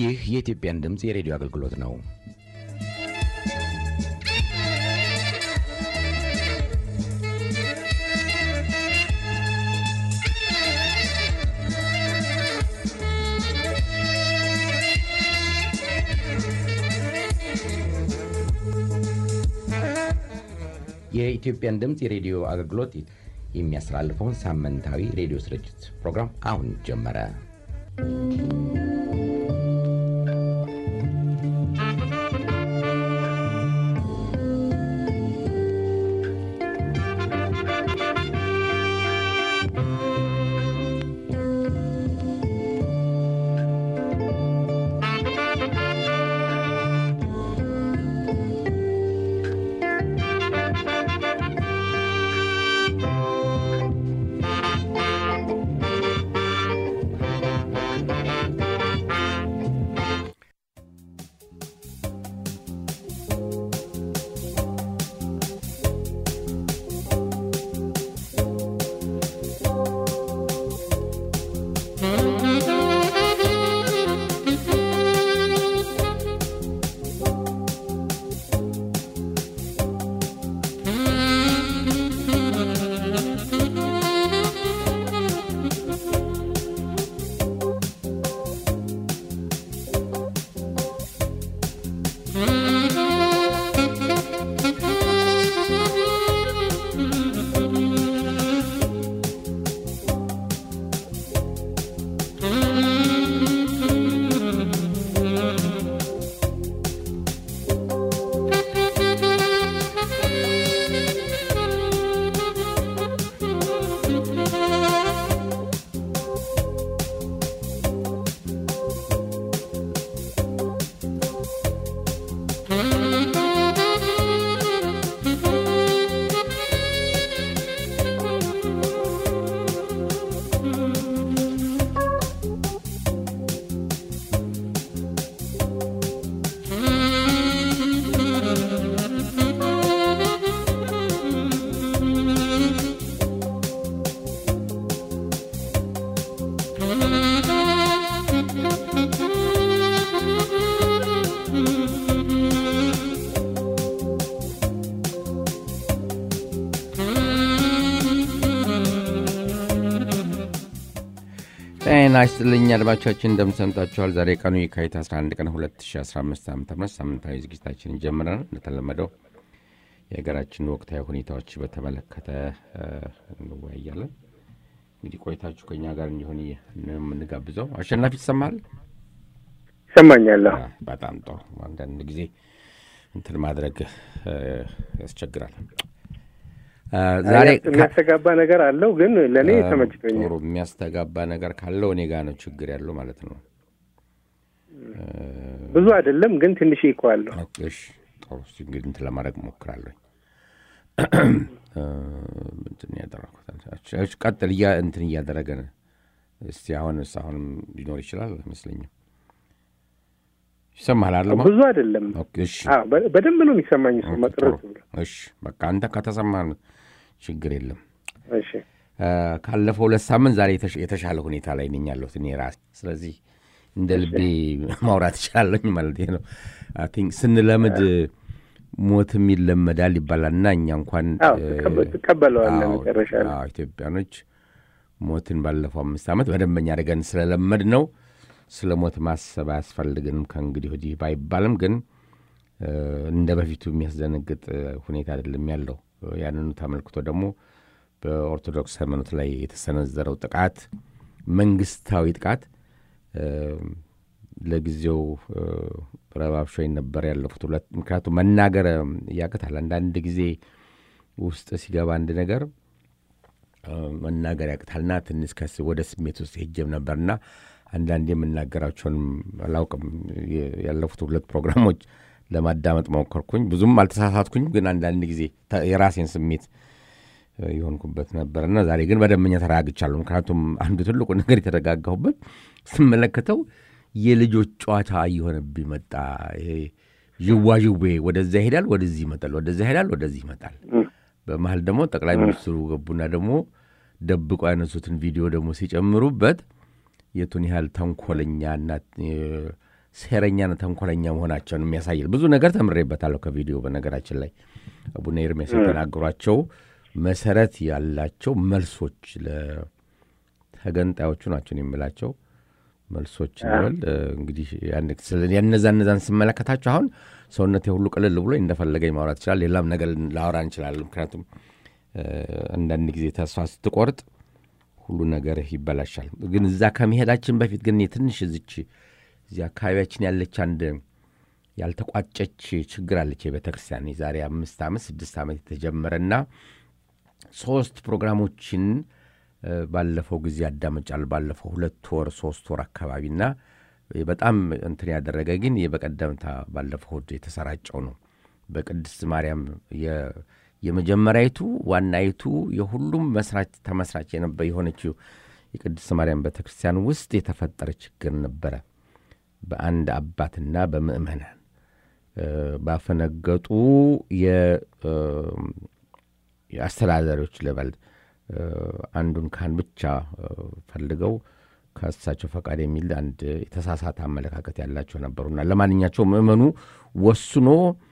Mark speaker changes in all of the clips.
Speaker 1: ይህ የኢትዮጵያን ድምፅ የሬዲዮ አገልግሎት ነው። የኢትዮጵያን ድምፅ የሬዲዮ አገልግሎት የሚያስተላልፈውን ሳምንታዊ ሬዲዮ ስርጭት ፕሮግራም አሁን ጀመረ።
Speaker 2: ጤና ይስጥልኝ አድማጮቻችን፣ እንደምሰምታችኋል። ዛሬ ቀኑ የካቲት 11 ቀን 2015 ዓ ም ሳምንታዊ ዝግጅታችንን ጀምረናል። እንደተለመደው የሀገራችን ወቅታዊ ሁኔታዎች በተመለከተ እንወያያለን። እንግዲህ ቆይታችሁ ከኛ ጋር እንዲሆን የምንጋብዘው አሸናፊ ይሰማል?
Speaker 3: ይሰማኛል።
Speaker 2: በጣም ጥሩ። አንዳንድ ጊዜ እንትን ማድረግ ያስቸግራል።
Speaker 3: ዛሬ የሚያስተጋባ ነገር አለው፣ ግን ለእኔ ተመችቶኛል።
Speaker 2: ጥሩ የሚያስተጋባ ነገር ካለው እኔ ጋር ነው ችግር ያለው ማለት ነው።
Speaker 3: ብዙ አይደለም፣ ግን ትንሽ እኮ አለው።
Speaker 2: እሺ ጥሩ። እንግዲህ እንትን ለማድረግ እሞክራለሁ። እንትን ያደረኩት ቀጥል እያ እንትን እያደረገ ነው። እስቲ አሁንስ አሁንም ሊኖር ይችላል አይመስለኝም። ይሰማሃል አለ
Speaker 3: ብዙ አይደለም።
Speaker 2: እሺ
Speaker 3: በደንብ ነው የሚሰማኝ። መቅረት
Speaker 2: እሺ በቃ አንተ ከተሰማህ ችግር የለም።
Speaker 3: እሺ
Speaker 2: ካለፈው ሁለት ሳምንት ዛሬ የተሻለ ሁኔታ ላይ ነኝ ያለሁት እኔ ራሴ። ስለዚህ እንደ ልቤ ማውራት እችላለኝ ማለት ነው። አይ ቲንክ ስንለምድ ሞትም ይለመዳል ይባላል እና እኛ እንኳን
Speaker 3: ትቀበለዋለህ መጨረሻ
Speaker 2: ኢትዮጵያኖች ሞትን ባለፈው አምስት ዓመት በደንበኛ አድርገን ስለለመድ ነው ስለ ሞት ማሰብ አያስፈልግንም ከእንግዲህ ወዲህ ባይባልም ግን እንደ በፊቱ የሚያስደነግጥ ሁኔታ አይደለም ያለው። ያንኑ ተመልክቶ ደግሞ በኦርቶዶክስ ሃይማኖት ላይ የተሰነዘረው ጥቃት መንግስታዊ ጥቃት ለጊዜው ረባብሾኝ ነበር ያለፉት ሁለት ምክንያቱም መናገር ያቅታል። አንዳንድ ጊዜ ውስጥ ሲገባ አንድ ነገር መናገር ያቅታልና ትንሽ ከስ ወደ ስሜት ውስጥ ሄጀም ነበርና አንዳንድ የምናገራቸውንም አላውቅም። ያለፉት ሁለት ፕሮግራሞች ለማዳመጥ ሞከርኩኝ። ብዙም አልተሳሳትኩኝ፣ ግን አንዳንድ ጊዜ የራሴን ስሜት የሆንኩበት ነበርና ዛሬ ግን በደንበኛ ተረጋግቻለሁ። ምክንያቱም አንዱ ትልቁ ነገር የተረጋጋሁበት ስመለከተው የልጆች ጨዋታ እየሆነብኝ መጣ። ይሄ ዥዋዥዌ ወደዛ ይሄዳል፣ ወደዚህ ይመጣል፣ ወደዛ ይሄዳል፣ ወደዚህ ይመጣል። በመሀል ደግሞ ጠቅላይ ሚኒስትሩ ገቡና ደግሞ ደብቆ ያነሱትን ቪዲዮ ደግሞ ሲጨምሩበት የቱን ያህል ተንኮለኛና ሴረኛና ተንኮለኛ መሆናቸውን የሚያሳይል ብዙ ነገር ተምሬበታለሁ ከቪዲዮ በነገራችን ላይ አቡነ ኤርሜስ የተናገሯቸው መሰረት ያላቸው መልሶች ለተገንጣዮቹ ናቸው የምላቸው መልሶች ይበል እንግዲህ ያነዛ እነዛን ስመለከታቸው አሁን ሰውነቴ ሁሉ ቅልል ብሎ እንደፈለገኝ ማውራት ይችላል ሌላም ነገር ላወራ እንችላለን ምክንያቱም አንዳንድ ጊዜ ተስፋ ስትቆርጥ ሁሉ ነገር ይበላሻል ግን እዛ ከመሄዳችን በፊት ግን ትንሽ እዚች እዚህ አካባቢያችን ያለች አንድ ያልተቋጨች ችግር አለች የቤተ ክርስቲያን የዛሬ አምስት ዓመት ስድስት ዓመት የተጀመረና ሶስት ፕሮግራሞችን ባለፈው ጊዜ ያዳመጫል ባለፈው ሁለት ወር ሶስት ወር አካባቢና በጣም እንትን ያደረገ ግን በቀደምታ ባለፈው እሑድ የተሰራጨው ነው በቅድስት ማርያም የመጀመሪያይቱ ዋናይቱ የሁሉም መስራች ተመስራች የነበ የሆነችው የቅድስት ማርያም ቤተ ክርስቲያን ውስጥ የተፈጠረ ችግር ነበረ በአንድ አባትና በምእመናን ባፈነገጡ የአስተዳዳሪዎች ልበል አንዱን ካህን ብቻ ፈልገው ከእሳቸው ፈቃድ የሚል አንድ የተሳሳተ አመለካከት ያላቸው ነበሩና ለማንኛቸው ምእመኑ ወስኖ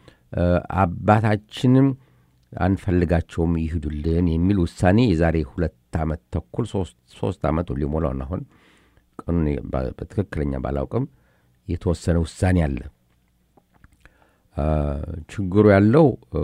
Speaker 2: አባታችንም አንፈልጋቸውም ይሂዱልን የሚል ውሳኔ የዛሬ ሁለት ዓመት ተኩል ሶስት ዓመት ሊሞላውን አሁን ቀኑን በትክክለኛ ባላውቅም የተወሰነ ውሳኔ አለ ችግሩ ያለው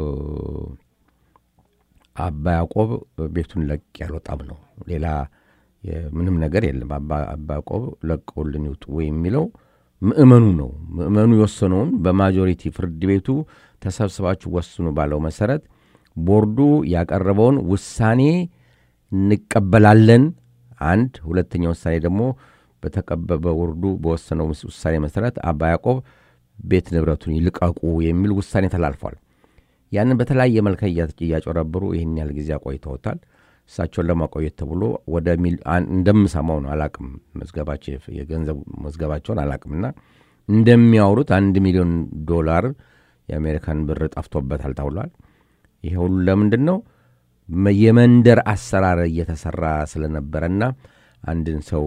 Speaker 2: አባ ያዕቆብ ቤቱን ለቅ ያልወጣም ነው ሌላ ምንም ነገር የለም አባ ያዕቆብ ለቀውልን ይውጡ የሚለው ምእመኑ ነው ምእመኑ የወሰነውን በማጆሪቲ ፍርድ ቤቱ ተሰብስባችሁ ወስኑ ባለው መሰረት ቦርዱ ያቀረበውን ውሳኔ እንቀበላለን አንድ ሁለተኛ ውሳኔ ደግሞ በተቀበበ ቦርዱ በወሰነው ውሳኔ መሰረት አባ ያዕቆብ ቤት ንብረቱን ይልቀቁ የሚል ውሳኔ ተላልፏል ያንን በተለያየ መልከ እያጨረብሩ ይህን ያህል ጊዜ አቆይተውታል እሳቸውን ለማቆየት ተብሎ ወደ እንደምሰማው ነው አላቅም መዝገባቸው የገንዘብ መዝገባቸውን አላቅምና እንደሚያወሩት አንድ ሚሊዮን ዶላር የአሜሪካን ብር ጠፍቶበታል ተብሏል ይሄ ሁሉ ለምንድን ነው የመንደር አሰራር እየተሰራ ስለነበረና አንድን ሰው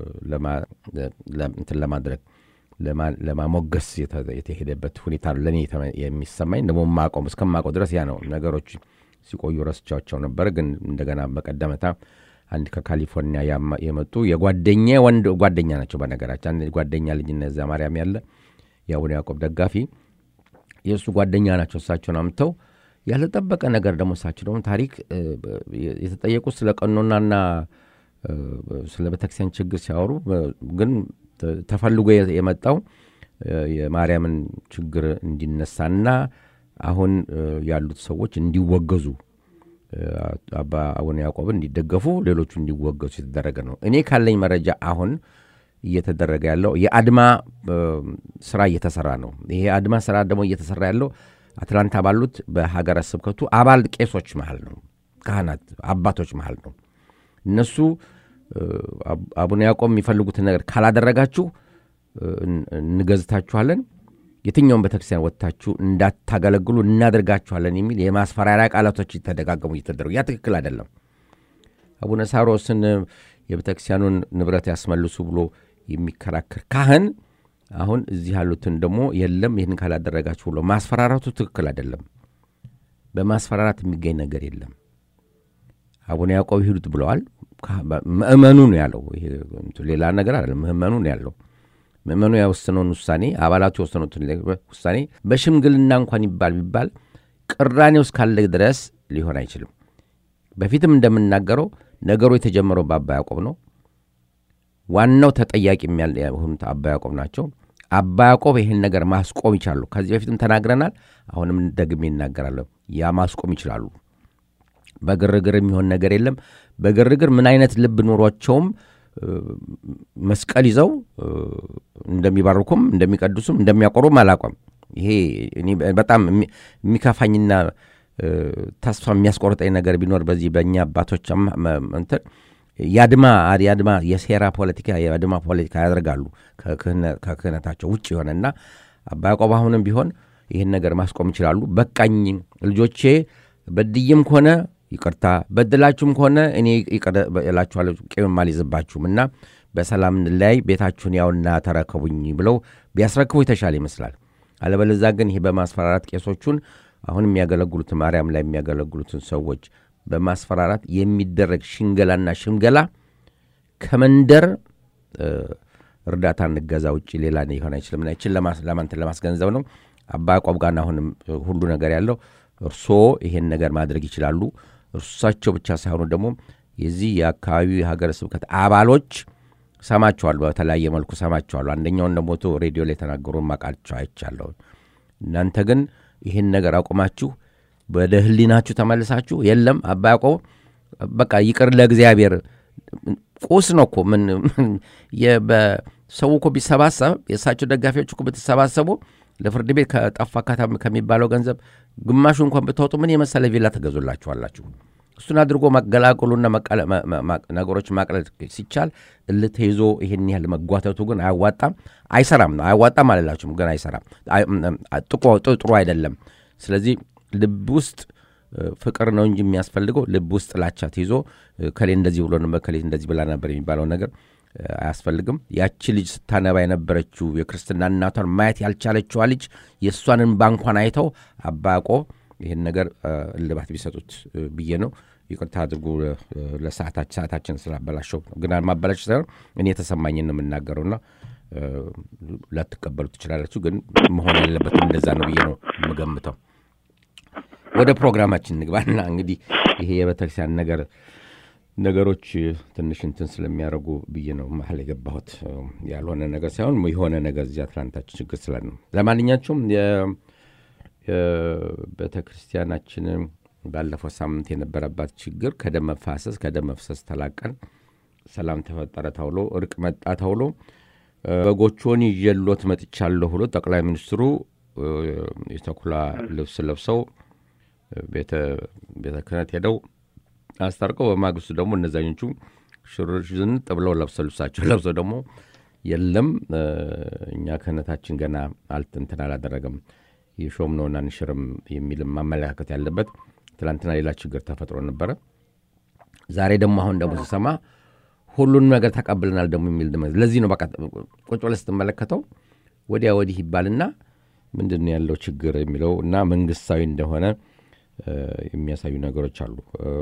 Speaker 2: እንትን ለማድረግ ለማሞገስ የተሄደበት ሁኔታ ለእኔ የሚሰማኝ ደግሞ ማቆም እስከማቆም ድረስ ያ ነው ነገሮች ሲቆዩ ረስቻቸው ነበር ግን እንደገና በቀደመታ አንድ ከካሊፎርኒያ የመጡ የጓደኛ ወንድ ጓደኛ ናቸው በነገራችን አንድ ጓደኛ ልጅ እነዛ ማርያም ያለ የአቡነ ያዕቆብ ደጋፊ የእሱ ጓደኛ ናቸው እሳቸውን አምተው ያልተጠበቀ ነገር ደግሞ እሳቸው ደግሞ ታሪክ የተጠየቁት ስለ ቀኖናና ስለ ቤተክርስቲያን ችግር ሲያወሩ ግን ተፈልጎ የመጣው የማርያምን ችግር እንዲነሳና አሁን ያሉት ሰዎች እንዲወገዙ አባ አቡነ ያዕቆብን እንዲደገፉ ሌሎቹ እንዲወገዙ የተደረገ ነው እኔ ካለኝ መረጃ አሁን እየተደረገ ያለው የአድማ ስራ እየተሰራ ነው ይሄ አድማ ስራ ደግሞ እየተሰራ ያለው አትላንታ ባሉት በሀገረ ስብከቱ አባል ቄሶች መሃል ነው ካህናት አባቶች መሃል ነው እነሱ አቡነ ያዕቆብ የሚፈልጉትን ነገር ካላደረጋችሁ እንገዝታችኋለን የትኛውን ቤተክርስቲያን ወጥታችሁ እንዳታገለግሉ እናደርጋችኋለን የሚል የማስፈራሪያ ቃላቶች ተደጋገሙ እየተደረጉ ያ ትክክል አይደለም አቡነ ሳሮስን የቤተክርስቲያኑን ንብረት ያስመልሱ ብሎ የሚከራከር ካህን አሁን እዚህ ያሉትን ደግሞ የለም ይህን ካላደረጋችሁ ብሎ ማስፈራራቱ ትክክል አይደለም በማስፈራራት የሚገኝ ነገር የለም አቡነ ያዕቆብ ይሂዱት ብለዋል ምእመኑ ነው ያለው ሌላ ነገር አይደለም ምእመኑ ነው ያለው ምእመኑ የወሰነውን ውሳኔ አባላቱ የወሰኑትን ውሳኔ በሽምግልና እንኳን ይባል ቢባል ቅራኔው እስካለ ድረስ ሊሆን አይችልም በፊትም እንደምናገረው ነገሩ የተጀመረው በአባ ያዕቆብ ነው ዋናው ተጠያቂ የሆኑት አባ ያዕቆብ ናቸው አባ ያዕቆብ ይህን ነገር ማስቆም ይችላሉ ከዚህ በፊትም ተናግረናል አሁንም ደግሜ ይናገራለሁ ያ ማስቆም ይችላሉ በግርግር የሚሆን ነገር የለም በግርግር ምን አይነት ልብ ኖሯቸውም መስቀል ይዘው እንደሚባርኩም እንደሚቀድሱም እንደሚያቆሩም አላቋም ይሄ በጣም የሚከፋኝና ተስፋ የሚያስቆርጠኝ ነገር ቢኖር በዚህ በእኛ አባቶች እንትን የአድማ የአድማ የሴራ ፖለቲካ የአድማ ፖለቲካ ያደርጋሉ ከክህነታቸው ውጭ የሆነና አባ ያዕቆብ አሁንም ቢሆን ይህን ነገር ማስቆም ይችላሉ በቃኝ ልጆቼ በድይም ከሆነ ይቅርታ በድላችሁም ከሆነ እኔ እላችኋለሁ ቂምም አልይዝባችሁም እና በሰላም እንለያይ፣ ቤታችሁን ያውና ተረከቡኝ ብለው ቢያስረክቡ የተሻለ ይመስላል። አለበለዛ ግን ይሄ በማስፈራራት ቄሶቹን አሁን የሚያገለግሉትን ማርያም ላይ የሚያገለግሉትን ሰዎች በማስፈራራት የሚደረግ ሽንገላና ሽምገላ ከመንደር እርዳታ እንገዛ ውጭ ሌላ ሊሆን አይችልም። ና ይችን ለማንትን ለማስገንዘብ ነው። አባ ያዕቆብ ጋር አሁንም ሁሉ ነገር ያለው እርስዎ ይሄን ነገር ማድረግ ይችላሉ። እርሳቸው ብቻ ሳይሆኑ ደግሞ የዚህ የአካባቢው የሀገረ ስብከት አባሎች ሰማቸዋል፣ በተለያየ መልኩ ሰማቸዋሉ። አንደኛውን ደግሞ ሬዲዮ ላይ የተናገሩ ማቃቸው አይቻለሁ። እናንተ ግን ይህን ነገር አቁማችሁ ወደ ህሊናችሁ ተመልሳችሁ የለም አባ ያዕቆብ በቃ ይቅር ለእግዚአብሔር ቁስ ነው እኮ ምን ሰው እኮ ቢሰባሰብ የእሳቸው ደጋፊዎች እኮ ብትሰባሰቡ ለፍርድ ቤት ከጠፋ ከሚባለው ገንዘብ ግማሹ እንኳን ብታወጡ ምን የመሰለ ቪላ ትገዙላችኋላችሁ። እሱን አድርጎ መገላቀሉና ነገሮች ማቅለል ሲቻል እልህ ተይዞ ይህን ያህል መጓተቱ ግን አያዋጣም፣ አይሰራም ነው። አያዋጣም አልላችሁም፣ ግን አይሰራም፣ ጥሩ አይደለም። ስለዚህ ልብ ውስጥ ፍቅር ነው እንጂ የሚያስፈልገው ልብ ውስጥ ጥላቻ ተይዞ ከሌ እንደዚህ ብሎ ነበር ከሌ እንደዚህ ብላ ነበር የሚባለው ነገር አያስፈልግም። ያቺ ልጅ ስታነባ የነበረችው የክርስትና እናቷን ማየት ያልቻለችዋ ልጅ የእሷን እንባ እንኳን አይተው አባ ያዕቆብ ይህን ነገር እልባት ቢሰጡት ብዬ ነው። ይቅርታ አድርጉ ለሰዓታችን ስላበላሸው፣ ግን ማበላሽ ሳይሆን እኔ የተሰማኝን ነው የምናገረውና ላትቀበሉ ትችላላችሁ። ግን መሆን ያለበትም እንደዛ ነው ብዬ ነው የምገምተው። ወደ ፕሮግራማችን እንግባና እንግዲህ ይሄ የቤተክርስቲያን ነገር ነገሮች ትንሽ እንትን ስለሚያደርጉ ብዬ ነው መሀል የገባሁት። ያልሆነ ነገር ሳይሆን የሆነ ነገር እዚህ አትላንታችን ችግር ስላለ ነው። ለማንኛቸውም የቤተ ክርስቲያናችን ባለፈው ሳምንት የነበረባት ችግር ከደም መፋሰስ ከደም መፍሰስ ተላቀን ሰላም ተፈጠረ ተብሎ እርቅ መጣ ተብሎ በጎቹን ይዤሎት መጥቻለሁ ብሎ ጠቅላይ ሚኒስትሩ የተኩላ ልብስ ለብሰው ቤተ ክህነት ሄደው አስታርቀው በማግስቱ ደግሞ እነዛኞቹ ሽርዝንጥ ብለው ለብሰው ልብሳቸው ለብሰው ደግሞ የለም እኛ ክህነታችን ገና አልትንትን አላደረገም የሾምነውን አንሽርም የሚልም ማመለካከት ያለበት ትላንትና ሌላ ችግር ተፈጥሮ ነበረ። ዛሬ ደግሞ አሁን ደግሞ ስሰማ ሁሉንም ነገር ተቀብለናል ደግሞ የሚል ለዚህ ነው በቃ ቁጭ ብለህ ስትመለከተው ወዲያ ወዲህ ይባልና ምንድን ነው ያለው ችግር የሚለው እና መንግስታዊ እንደሆነ የሚያሳዩ ነገሮች አሉ።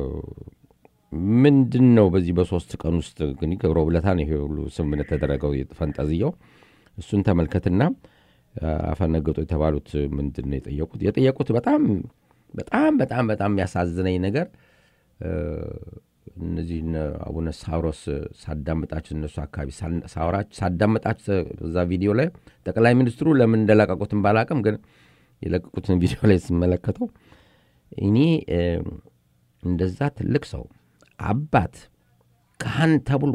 Speaker 2: ምንድን ነው በዚህ በሶስት ቀን ውስጥ ግን ገብረ ውለታ ነው ይሄ ሁሉ ስምምነት ተደረገው ፈንጠዝያው። እሱን ተመልከትና አፈነገጡ የተባሉት ምንድን ነው የጠየቁት? የጠየቁት በጣም በጣም በጣም በጣም የሚያሳዝነኝ ነገር እነዚህ አቡነ ሳውሮስ ሳዳምጣቸው እነሱ አካባቢ ሳዳምጣቸው እዛ ቪዲዮ ላይ ጠቅላይ ሚኒስትሩ ለምን እንደለቀቁትን ባላቅም፣ ግን የለቀቁትን ቪዲዮ ላይ ስመለከተው እኔ እንደዛ ትልቅ ሰው አባት ካህን ተብሎ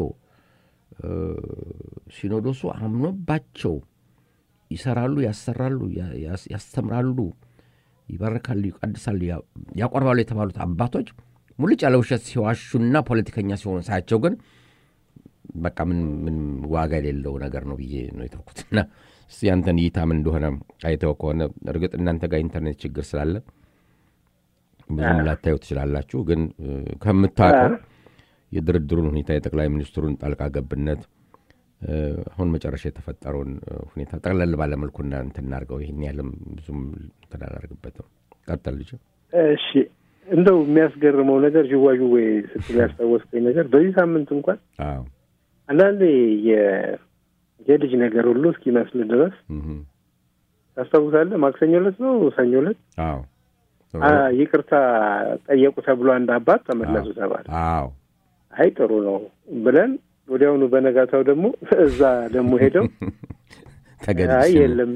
Speaker 2: ሲኖዶሱ አምኖባቸው ይሰራሉ፣ ያሰራሉ፣ ያስተምራሉ፣ ይባርካሉ፣ ይቀድሳሉ፣ ያቆርባሉ የተባሉት አባቶች ሙልጭ ያለ ውሸት ሲዋሹና ፖለቲከኛ ሲሆኑ ሳያቸው ግን በቃ ምን ዋጋ የሌለው ነገር ነው ብዬ ነው የተውኩት። እና እስኪ ያንተን እይታ ምን እንደሆነ አይተው ከሆነ እርግጥ እናንተ ጋር ኢንተርኔት ችግር ስላለ ብዙም ላታዩ ትችላላችሁ። ግን ከምታውቀው የድርድሩን ሁኔታ የጠቅላይ ሚኒስትሩን ጣልቃ ገብነት አሁን መጨረሻ የተፈጠረውን ሁኔታ ጠቅለል ባለመልኩ እንትን እናድርገው። ይህን ያህልም ብዙም እንትን አላደርግበትም። ቀጠል ልጅ።
Speaker 3: እሺ እንደው የሚያስገርመው ነገር ዥዋዥዌ ስትል ያስታወስከኝ ነገር በዚህ ሳምንት እንኳን አንዳንዴ የልጅ ነገር ሁሉ እስኪመስል ድረስ ታስታውሳለህ? ማክሰኞ ዕለት ነው ሰኞ ዕለት ይቅርታ ጠየቁ ተብሎ አንድ አባት ተመለሱ ተባለ። አይ ጥሩ ነው ብለን ወዲያውኑ በነጋታው ደግሞ እዛ ደግሞ ሄደው አይ የለም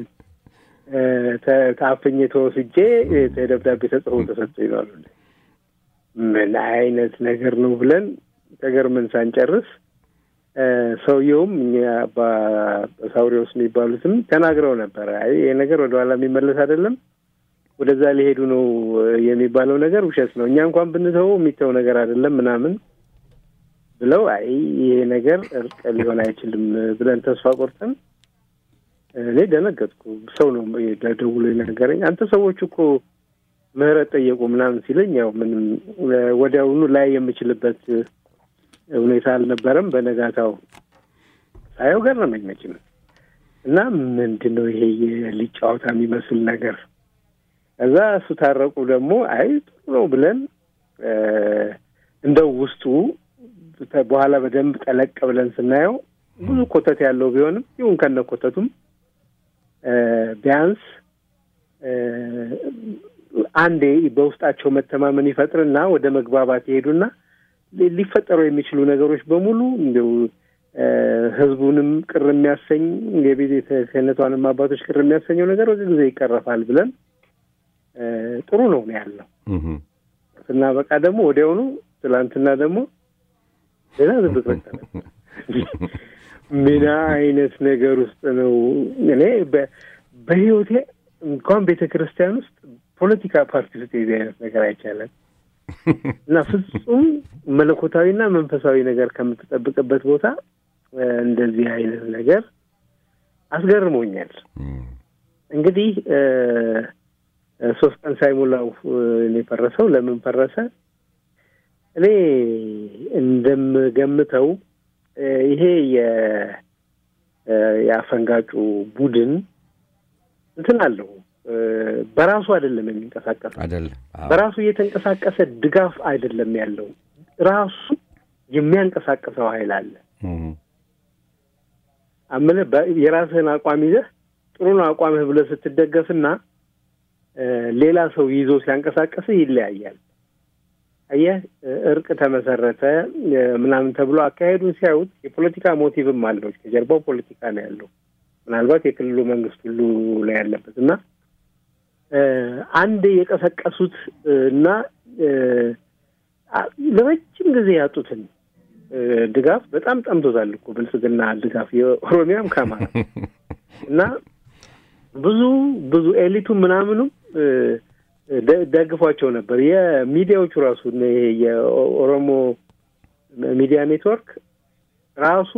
Speaker 3: ታፍኜ ተወስጄ ደብዳቤ ተጽፎ ተሰጥቶ ይላሉ። ምን አይነት ነገር ነው ብለን ተገርመን ሳንጨርስ ሰውየውም እኛ በሳውሪዎስ የሚባሉትም ተናግረው ነበረ። አይ ይሄ ነገር ወደኋላ የሚመለስ አይደለም፣ ወደዛ ሊሄዱ ነው የሚባለው ነገር ውሸት ነው፣ እኛ እንኳን ብንተወው የሚተው ነገር አይደለም ምናምን ብለው አይ ይሄ ነገር እርቅ ሊሆን አይችልም ብለን ተስፋ ቆርጠን እኔ ደነገጥኩ። ሰው ነው ደውሎ የነገረኝ። አንተ ሰዎች እኮ ምህረት ጠየቁ ምናምን ሲለኝ ያው ምንም ወዲያውኑ ላይ የምችልበት ሁኔታ አልነበረም። በነጋታው ሳየው ገረመኝ መቼም እና ምንድን ነው ይሄ የልጅ ጨዋታ የሚመስል ነገር ከዛ እሱ ታረቁ ደግሞ አይ ጥሩ ነው ብለን እንደው ውስጡ በኋላ በደንብ ጠለቅ ብለን ስናየው ብዙ ኮተት ያለው ቢሆንም ይሁን ከነ ኮተቱም ቢያንስ አንዴ በውስጣቸው መተማመን ይፈጥርና ወደ መግባባት ይሄዱና ሊፈጠሩ የሚችሉ ነገሮች በሙሉ እንዲው ህዝቡንም ቅር የሚያሰኝ የቤተ ክህነቷንም አባቶች ቅር የሚያሰኘው ነገር ወደ ጊዜ ይቀረፋል ብለን ጥሩ ነው ነው ያለው እና በቃ ደግሞ ወዲያውኑ ትላንትና ደግሞ ሌላ ዝብት ምን አይነት ነገር ውስጥ ነው እኔ በህይወቴ እንኳን ቤተ ክርስቲያን ውስጥ ፖለቲካ ፓርቲ ውስጥ የዚህ አይነት ነገር አይቻለን እና ፍጹም መለኮታዊና መንፈሳዊ ነገር ከምትጠብቅበት ቦታ እንደዚህ አይነት ነገር አስገርሞኛል። እንግዲህ ሶስት ቀን ሳይሞላው እኔ ፈረሰው። ለምን ፈረሰ? እኔ እንደምገምተው ይሄ የአፈንጋጩ ቡድን እንትን አለው በራሱ አይደለም የሚንቀሳቀሰው
Speaker 2: አይደለም
Speaker 3: በራሱ እየተንቀሳቀሰ ድጋፍ አይደለም ያለው ራሱ የሚያንቀሳቅሰው ኃይል አለ። አምነ የራስህን አቋም ይዘህ ጥሩ ነው አቋምህ ብለህ ስትደገፍና ሌላ ሰው ይዞ ሲያንቀሳቀስህ ይለያያል። አየህ እርቅ ተመሰረተ ምናምን ተብሎ አካሄዱን ሲያዩት የፖለቲካ ሞቲቭም አለው። ከጀርባው ፖለቲካ ነው ያለው። ምናልባት የክልሉ መንግስት ሁሉ ላይ ያለበት እና አንድ የቀሰቀሱት እና ለረጅም ጊዜ ያጡትን ድጋፍ በጣም ጠምቶታል እኮ ብልጽግና ድጋፍ የኦሮሚያም ከአማራ እና ብዙ ብዙ ኤሊቱ ምናምኑ ደግፏቸው ነበር። የሚዲያዎቹ ራሱ የኦሮሞ ሚዲያ ኔትወርክ ራሱ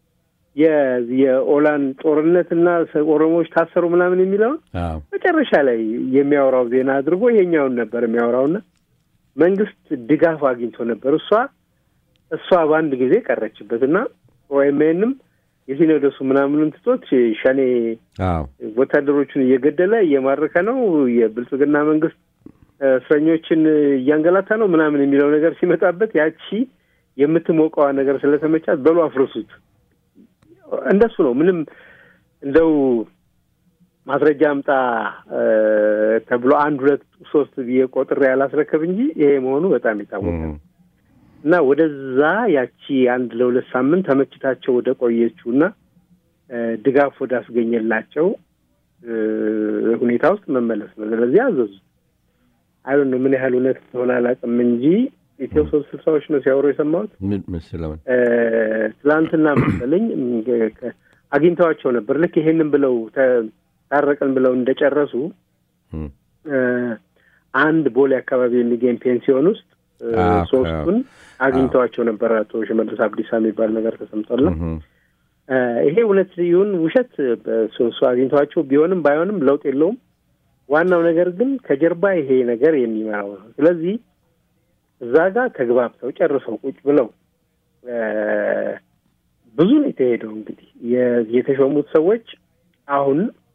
Speaker 3: የኦላን ጦርነትና ኦሮሞዎች ታሰሩ ምናምን የሚለውን መጨረሻ ላይ የሚያወራው ዜና አድርጎ ይሄኛውን ነበር የሚያወራውና መንግስት ድጋፍ አግኝቶ ነበር። እሷ እሷ በአንድ ጊዜ ቀረችበት እና ኦኤምኤንም የሲኖዶሱ ምናምኑን ትቶት ሸኔ ወታደሮቹን እየገደለ እየማረከ ነው፣ የብልጽግና መንግስት እስረኞችን እያንገላታ ነው ምናምን የሚለው ነገር ሲመጣበት ያቺ የምትሞቀዋ ነገር ስለተመቻት በሉ አፍርሱት። እንደሱ ነው። ምንም እንደው ማስረጃ አምጣ ተብሎ አንድ ሁለት ሶስት ብዬ ቆጥሬ ያላስረከብ እንጂ ይሄ መሆኑ በጣም የታወቀ ነው። እና ወደዛ ያቺ አንድ ለሁለት ሳምንት ተመችታቸው ወደ ቆየችው እና ድጋፍ ወደ አስገኘላቸው ሁኔታ ውስጥ መመለስ ነው። ስለዚህ አዘዙ። አይ ነው ምን ያህል እውነት ሆነ አላውቅም እንጂ ኢትዮ ሶስት ስልሳዎች ነው ሲያወሩ የሰማሁት
Speaker 2: ምስለውን
Speaker 3: ትላንትና መሰለኝ አግኝተዋቸው ነበር። ልክ ይሄንን ብለው ታረቅን ብለው እንደጨረሱ አንድ ቦሌ አካባቢ የሚገኝ ፔንሲዮን ውስጥ ሶስቱን አግኝተዋቸው ነበር። አቶ ሽመልስ አብዲሳ የሚባል ነገር ተሰምቷል። ይሄ እውነት ይሁን ውሸት እሱ አግኝተዋቸው ቢሆንም ባይሆንም ለውጥ የለውም። ዋናው ነገር ግን ከጀርባ ይሄ ነገር የሚመራው ነው። ስለዚህ እዛ ጋር ተግባብተው ጨርሰው ቁጭ ብለው ብዙ ነው የተሄደው። እንግዲህ የተሾሙት ሰዎች አሁን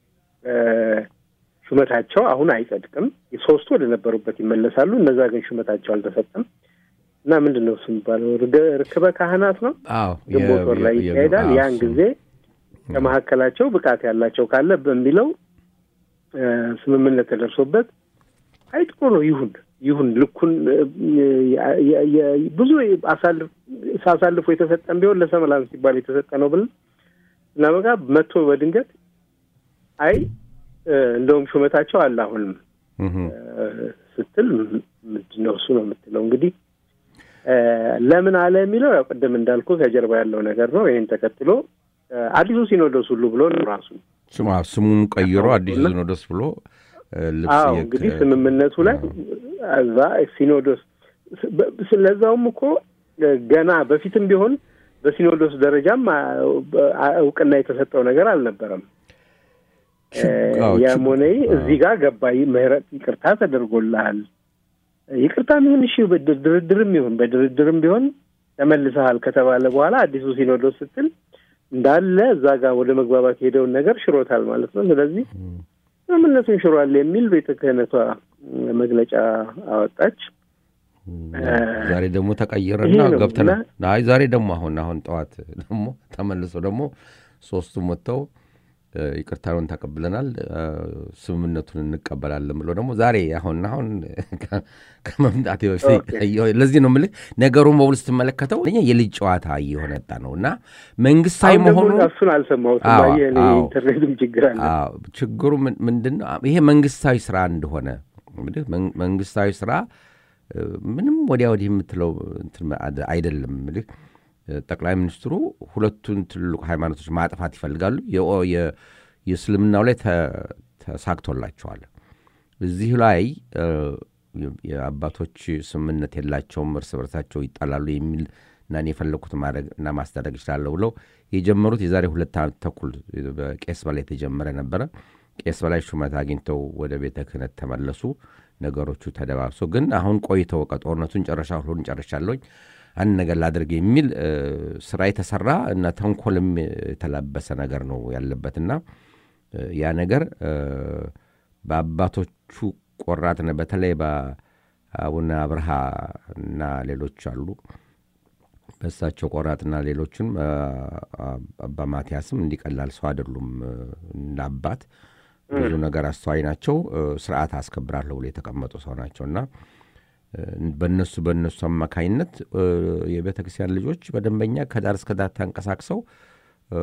Speaker 3: ሹመታቸው አሁን አይጸድቅም። ሶስቱ ወደ ነበሩበት ይመለሳሉ። እነዛ ግን ሹመታቸው አልተሰጠም እና ምንድን ነው እሱ የሚባለው ርክበ ካህናት ነው። ግንቦት ወር ላይ ይካሄዳል። ያን ጊዜ ከመካከላቸው ብቃት ያላቸው ካለ በሚለው ስምምነት ተደርሶበት አይ ጥሩ ነው ይሁን ይሁን ልኩን ብዙ ሳሳልፎ የተሰጠን ቢሆን ለሰመላም ሲባል የተሰጠ ነው ብለን እና በቃ መጥቶ በድንገት አይ እንደውም ሹመታቸው አለ አሁንም ስትል ምንድን ነው እሱ ነው የምትለው። እንግዲህ ለምን አለ የሚለው ያው ቅድም እንዳልኩ ከጀርባ ያለው ነገር ነው። ይህን ተከትሎ አዲሱ ሲኖዶስ ሁሉ ብሎ ራሱ
Speaker 2: ስሙን ቀይሮ አዲሱ ሲኖዶስ ብሎ
Speaker 3: አዎ እንግዲህ ስምምነቱ ላይ እዛ ሲኖዶስ ስለዛውም እኮ ገና በፊትም ቢሆን በሲኖዶስ ደረጃም እውቅና የተሰጠው ነገር አልነበረም። ያም ሆነ እዚህ ጋር ገባይ ምህረት ይቅርታ ተደርጎልሃል። ይቅርታ ይሁን እሺ፣ ድርድርም ይሁን በድርድርም ቢሆን ተመልሰሃል ከተባለ በኋላ አዲሱ ሲኖዶስ ስትል እንዳለ እዛ ጋር ወደ መግባባት የሄደውን ነገር ሽሮታል ማለት ነው። ስለዚህ ስምምነቱን ሽሯል የሚል ቤተ ክህነቷ መግለጫ አወጣች።
Speaker 2: ዛሬ ደግሞ ተቀይረና
Speaker 3: ይሄ ነው
Speaker 2: ገብተናል። አይ ዛሬ ደግሞ አሁን አሁን ጠዋት ደግሞ ተመልሶ ደግሞ ሶስቱም ወጥተው እ፣ ይቅርታውን ተቀብለናል እ፣ ስምምነቱን እንቀበላለን ብሎ ደግሞ ዛሬ አሁን አሁን ከ- ከመምጣቴ በፊት
Speaker 3: ኦኬ።
Speaker 2: አየሁ። ለዚህ ነው የምልህ ነገሩን በሙሉ ስትመለከተው እኛ የልጅ ጨዋታ እየሆነ መጣ ነው እና መንግስታዊ
Speaker 3: አሁን ደግሞ
Speaker 2: መሆኑ
Speaker 3: እሱን አልሰማሁትም።
Speaker 2: አዎ፣
Speaker 3: አየህ እኔ
Speaker 2: አዎ።
Speaker 3: ኢንተርኔትም ችግር አለ።
Speaker 2: አዎ፣ ችግሩ ምን- ምንድን ነው? ይሄ መንግስታዊ ስራ እንደሆነ እንግዲህ መን- መንግስታዊ ስራ እ፣ ምንም ወዲያ ወዲህ የምትለው እንትን አደ- አይደለም። እንግዲህ እ፣ ጠቅላይ ሚኒስትሩ ሁለቱን ትልልቅ ሃይማኖቶች ማጥፋት ይፈልጋሉ። የኦ- የ- የእስልምናው ላይ ተ- ተሳክቶላቸዋል። እዚህ ላይ እ፣ የ- የአባቶች ስምምነት የላቸውም፣ እርስ በርሳቸው ይጣላሉ የሚል እና እኔ የፈለግኩት ማድረግ እና ማስደረግ እችላለሁ ብለው የጀመሩት የዛሬ ሁለት ዓመት ተኩል በቄስ በላይ የተጀመረ ነበረ። ቄስ በላይ ሹመት አግኝተው ወደ ቤተ ክህነት ተመለሱ። ነገሮቹ ተደባብሶ ግን አሁን ቆይተው በቃ ጦርነቱን ጨረሻ ሁሉን ጨርሻለሁኝ አንድ ነገር ላድርግ የሚል እ፣ ስራ የተሰራ እና ተንኮልም የተላበሰ ነገር ነው ያለበትና እ፣ ያ ነገር እ፣ በአባቶቹ ቆራጥነ በተለይ በአቡነ አብርሃ እና ሌሎች አሉ በእሳቸው ቆራጥና ሌሎችም እ፣ አባ ማቲያስም እንዲቀላል ሰው አይደሉም። እ፣ እንደ አባት ብዙ ነገር አስተዋይ ናቸው። እ፣ ስርዓት አስከብራለሁ ብሎ የተቀመጡ ሰው ናቸው እና እ፣ በእነሱ በእነሱ አማካኝነት እ፣ የቤተ ክርስቲያን ልጆች በደንበኛ ከዳር እስከ ዳር ተንቀሳቅሰው እ፣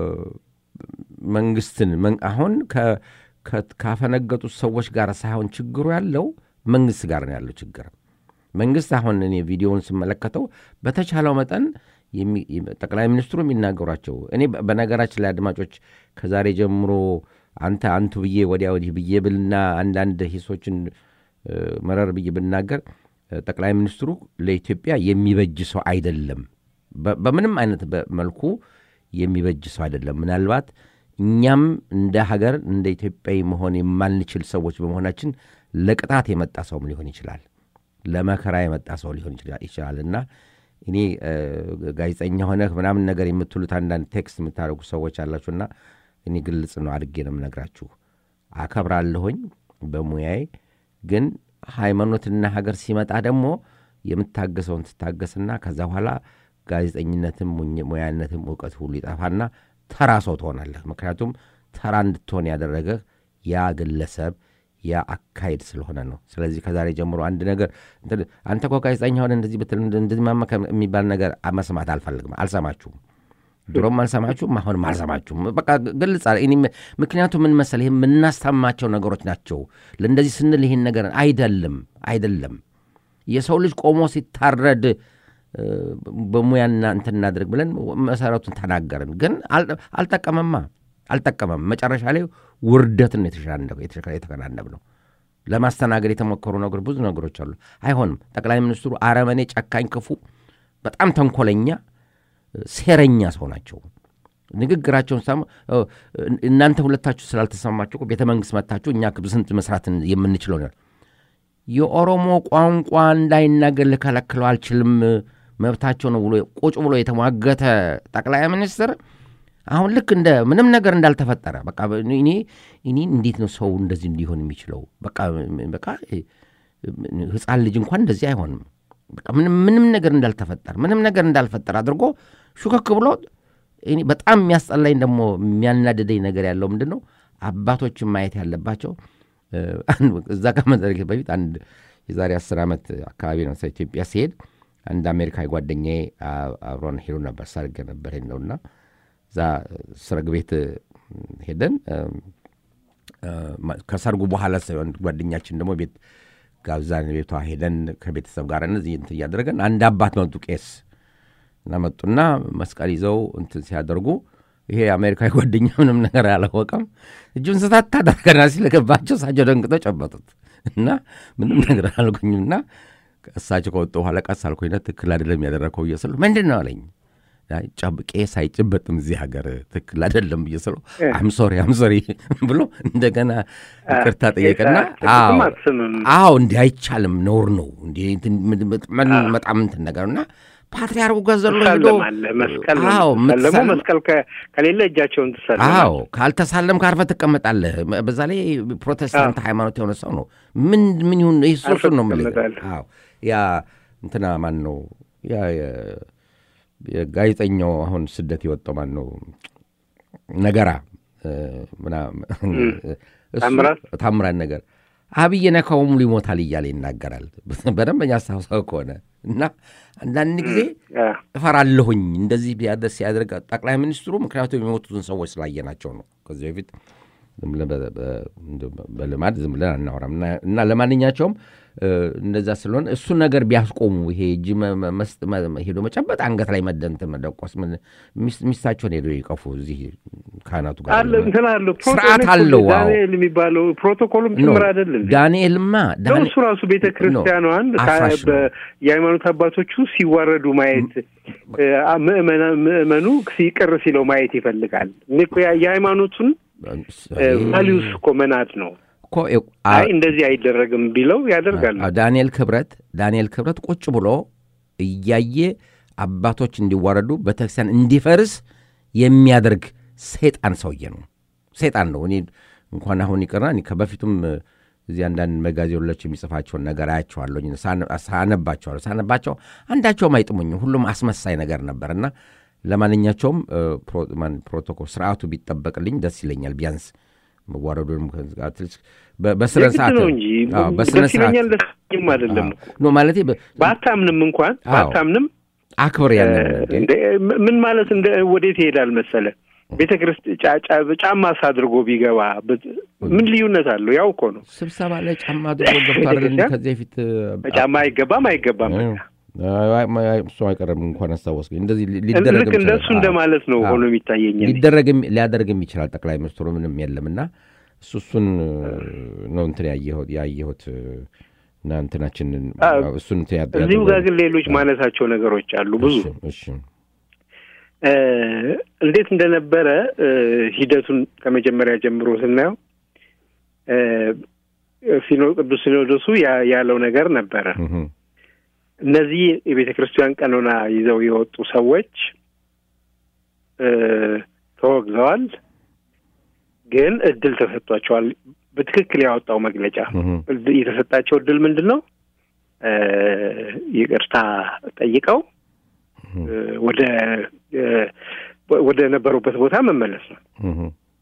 Speaker 2: መንግስትን መን- አሁን ከ- ከ- ካፈነገጡት ሰዎች ጋር ሳይሆን ችግሩ ያለው መንግስት ጋር ነው ያለው ችግር። መንግስት አሁን እኔ ቪዲዮውን ስመለከተው በተቻለው መጠን የሚ- ጠቅላይ ሚኒስትሩ የሚናገሯቸው እኔ በ- በነገራችን ላይ አድማጮች ከዛሬ ጀምሮ አንተ አንቱ ብዬ ወዲያ ወዲህ ብዬ ብልና አንዳንድ ሂሶችን እ፣ መረር ብዬ ብናገር እ፣ ጠቅላይ ሚኒስትሩ ለኢትዮጵያ የሚበጅ ሰው አይደለም። በ- በምንም አይነት በ- መልኩ የሚበጅ ሰው አይደለም። ምናልባት እኛም እንደ ሀገር እንደ ኢትዮጵያዊ መሆን የማንችል ሰዎች በመሆናችን ለቅጣት የመጣ ሰውም ሊሆን ይችላል ለመከራ የመጣ ሰው ሊሆን ይችላል- ይችላል እና እኔ እ፣ ጋዜጠኛ ሆነህ ምናምን ነገር የምትሉት አንዳንድ ቴክስት የምታደርጉ ሰዎች አላችሁና እኔ ግልጽ ነው አድርጌ ነው የምነግራችሁ። አከብራለሁኝ በሙያዬ ግን ሃይማኖትና ሀገር ሲመጣ ደግሞ የምታገሰውን ትታገስና ከዛ በኋላ ጋዜጠኝነትም ሙኝ- ሙያነትም እውቀት ሁሉ ይጠፋና ተራ ሰው ትሆናለህ። ምክንያቱም ተራ እንድትሆን ያደረገህ ያ ግለሰብ ያ አካሄድ ስለሆነ ነው። ስለዚህ ከዛሬ ጀምሮ አንድ ነገር እንትን አንተ እኮ ጋዜጠኛ ሆነ እንደዚህ ብትል እንደዚህ ማመከ የሚባል ነገር መስማት አልፈልግም፣ አልሰማችሁም። ድሮም አልሰማችሁም፣ አሁንም አልሰማችሁም። በቃ ግልጽ አለ። እኔ ምክንያቱም ምን መሰለህ ይህ የምናስተማቸው ነገሮች ናቸው። ለእንደዚህ ስንል ይህን ነገር አይደለም አይደለም የሰው ልጅ ቆሞ ሲታረድ እ፣ በሙያና እንትን እናድርግ ብለን መሰረቱን ተናገርን። ግን አል- አልጠቀመማ አልጠቀመም። መጨረሻ ላይ ውርደትን ነው የተሸናነብ- የተሸ- የተከናነብ ነው። ለማስተናገድ የተሞከሩ ነገሮች ብዙ ነገሮች አሉ። አይሆንም። ጠቅላይ ሚኒስትሩ አረመኔ፣ ጨካኝ፣ ክፉ፣ በጣም ተንኮለኛ፣ ሴረኛ ሰው ናቸው። ንግግራቸውን ሰማ እናንተ ሁለታችሁ ስላልተሰማችሁ እኮ ቤተ መንግስት መታችሁ እኛ ስንት መስራት የምንችለው ነው የኦሮሞ ቋንቋ እንዳይናገር ልከለክለው አልችልም፣ መብታቸው ነው ብሎ ቁጭ ብሎ የተሟገተ ጠቅላይ ሚኒስትር አሁን ልክ እንደ ምንም ነገር እንዳልተፈጠረ በቃ እኔ እኔ እንዴት ነው ሰው እንደዚህ እንዲሆን የሚችለው? በቃ በቃ ህፃን ልጅ እንኳን እንደዚህ አይሆንም። በቃ ምንም ምንም ነገር እንዳልተፈጠረ ምንም ነገር እንዳልፈጠረ አድርጎ ሹከክ ብሎ እኔ በጣም የሚያስጠላኝ ደግሞ የሚያናድደኝ ነገር ያለው ምንድን ነው አባቶችን ማየት ያለባቸው እዛ ከመድረክ በፊት አንድ የዛሬ አስር ዓመት አካባቢ ነው ኢትዮጵያ ሲሄድ አንድ አሜሪካዊ ጓደኛዬ አብሮን ሄዱ ነበር። ሰርግ ነበር ሄድነውና እዛ ሰርግ ቤት ሄደን ከሰርጉ በኋላ ጓደኛችን ደግሞ ቤት ጋብዛን ቤቷ ሄደን ከቤተሰብ ጋር እነዚህ እንትን እያደረገን አንድ አባት መጡ ቄስ እና መጡና መስቀል ይዘው እንትን ሲያደርጉ ይሄ የአሜሪካዊ ጓደኛ ምንም ነገር አላወቀም። እጁን ስታት ታደርገና ሲለገባቸው እሳቸው ደንግጠው ጨበጡት እና ምንም ነገር አላልኩኝም። እና እሳቸው ከወጡ በኋላ ቀስ አልኩኝና ትክክል አይደለም ያደረግከው ብዬ ስለው ምንድን ነው አለኝ። ቄስ አይጭበጥም እዚህ ሀገር ትክክል አይደለም ብዬ ስለው አምሶሪ አምሶሪ ብሎ እንደገና ይቅርታ ጠየቀና አዎ እንዲህ አይቻልም ነውር ነው እንዲህ በጣም እንትን ነገር እና ፓትሪያርኩ ጋር ዘሎ ሄዶ
Speaker 3: ትሳለማለህ። መስቀል ነው
Speaker 2: አዎ
Speaker 3: የምትሳለመው።
Speaker 2: የምትሳለም-
Speaker 3: መስቀል ከ- ከሌለ እጃቸውን ትሳለማለህ።
Speaker 2: አዎ ካልተሳለም ካርፈ ትቀመጣለህ። በዛ ላይ ፕሮቴስታንት ሃይማኖት የሆነ ሰው ነው። ምን ምን ይሁን ይህ
Speaker 3: አርፈህ
Speaker 2: ሶሱን ነው የምልህ።
Speaker 3: ትቀመጣለህ።
Speaker 2: አዎ ያ እንትና ማን ነው ያ የ- የጋዜጠኛው አሁን ስደት የወጣው ማን ነው ነገራ እ፣ ምናምን እሱ-
Speaker 3: ታምራት?
Speaker 2: ታምራት ነገር አብይ ነካው ሙሉ ይሞታል እያለ ይናገራል። በደንበኛ አስታውሰው ከሆነ እና አንዳንድ ጊዜ
Speaker 3: አ፣
Speaker 2: እፈራለሁኝ እንደዚህ ቢያደርስ ሲያደርግ ጠቅላይ ሚኒስትሩ ምክንያቱም የሚሞቱትን ሰዎች ስላየናቸው ነው። ከዚህ በፊት ዝም ብለን በ- በ- እንደው በልማድ ዝም ብለን አናወራም እና እና ለማንኛቸውም እ፣ እንደዛ ስለሆነ እሱን ነገር ቢያስቆሙ ይሄ እጅ መ- መ- መስጥ- መ- ሄዶ መጨበጥ፣ አንገት ላይ መደንትን መደቆስ፣ ምን- ሚስ- ሚስታቸውን ሄዶ ይቀፉ እዚህ ካህናቱ ጋር
Speaker 3: አለ እንትን አለው
Speaker 2: ስርዓት አለው። አዎ።
Speaker 3: ዳንኤል የሚባለው ፕሮቶኮሉም
Speaker 2: ኖ፣
Speaker 3: ጭምር አይደለም
Speaker 2: ዳንኤልማ
Speaker 3: ነው
Speaker 2: ዳንኤል-
Speaker 3: እሱ ራሱ ቤተ ክርስቲያኗን
Speaker 2: ኖ፣
Speaker 3: ከ-
Speaker 2: አፍራሽ ነው።
Speaker 3: በ- የሃይማኖት አባቶቹ ሲዋረዱ ማየት እ፣ ምእመና- ምእመኑ ሲቅር ሲለው ማየት ይፈልጋል። እኔ እኮ ያ- የሃይማኖቱን ቫሊዩስ እኮ መናድ ነው።
Speaker 2: እኮ አ-
Speaker 3: አይ እንደዚህ አይደረግም ቢለው ያደርጋሉ።
Speaker 2: አዎ፣ ዳንኤል ክብረት ዳንኤል ክብረት ቁጭ ብሎ እያየ አባቶች እንዲዋረዱ ቤተክርስቲያን እንዲፈርስ የሚያደርግ ሰይጣን ሰውዬ ነው። ሰይጣን ነው። እኔ እንኳን አሁን ይቅርና እኔ ከበፊቱም እ፣ እዚህ አንዳንድ መጋዜኖች የሚጽፋቸውን ነገር አያቸዋለሁኝ፣ ሳነ- ሳነባቸዋለሁ። ሳነባቸው አንዳቸውም አይጥሙኝም። ሁሉም አስመሳይ ነገር ነበር እና ለማንኛቸውም እ፣ ፕሮ- ማን- ፕሮቶኮል ስርዓቱ ቢጠበቅልኝ ደስ ይለኛል። ቢያንስ መዋረዱንም ከ- አትሊስት በ- በስነ
Speaker 3: የግድ
Speaker 2: ስርዓት
Speaker 3: ነው እንጂ
Speaker 2: አዎ፣ በስነ
Speaker 3: ደስ
Speaker 2: ስርዓት
Speaker 3: ይለኛል ደስ ይለኝም አይደለም እኮ
Speaker 2: ኖ ማለቴ በ-
Speaker 3: ባታምንም እንኳን
Speaker 2: አዎ።
Speaker 3: ባታምንም
Speaker 2: አክብር
Speaker 3: እ፣
Speaker 2: ያንን
Speaker 3: እንደ ምን ማለት እንደ ወዴት ይሄዳል መሰለ ቤተ ክርስቲያን ጫማ አድርጎ ቢገባ ብ- ምን ልዩነት አለው? ያው እኮ ነው።
Speaker 2: ስብሰባ ላይ ጫማ አድርጎ ገብቶ አይደል እንደ ከዚህ በፊት
Speaker 3: ጫማ አይገባም አይገባም።
Speaker 2: እ፣ አይ፣ አይ፣ አይ፣ እሱ አይቀርም እንኳን አስታወስከኝ። እንደዚህ ሊ- ሊደረግም
Speaker 3: ልክ እንደሱ
Speaker 2: ይችላል።
Speaker 3: እንደማለት ነው
Speaker 2: አዎ።
Speaker 3: ሆኖ የሚታየኝ እኔ።
Speaker 2: ሊደረግም ሊያደርግም ይችላል። ጠቅላይ ሚኒስትሩ ምንም የለም እና እሱ እሱን ነው እንትን ያየሁት ያየሁት እና እንትናችንን
Speaker 3: አዎ።
Speaker 2: እሱን እንትን ያደ-
Speaker 3: እዚሁ
Speaker 2: ያደረገው-
Speaker 3: ጋር ግን ሌሎች ማነሳቸው ነገሮች አሉ ብዙ
Speaker 2: እሺ፣ እሺ
Speaker 3: እ፣ እንዴት እንደነበረ እ፣ ሂደቱን ከመጀመሪያ ጀምሮ ስናየው እ፣ ሲኖ ቅዱስ ሲኖዶሱ ያ- ያለው ነገር ነበረ።
Speaker 2: እህ፣
Speaker 3: እነዚህ የቤተ ክርስቲያን ቀኖና ይዘው የወጡ ሰዎች እ፣ ተወግዘዋል፣ ግን እድል ተሰጥቷቸዋል። በትክክል ያወጣው መግለጫ
Speaker 2: እህ፣
Speaker 3: እድ- የተሰጣቸው እድል ምንድን ነው? እ፣ ይቅርታ ጠይቀው እ፣ ወደ እ፣ ወደ ነበሩበት ቦታ መመለስ ነው።
Speaker 2: እህ፣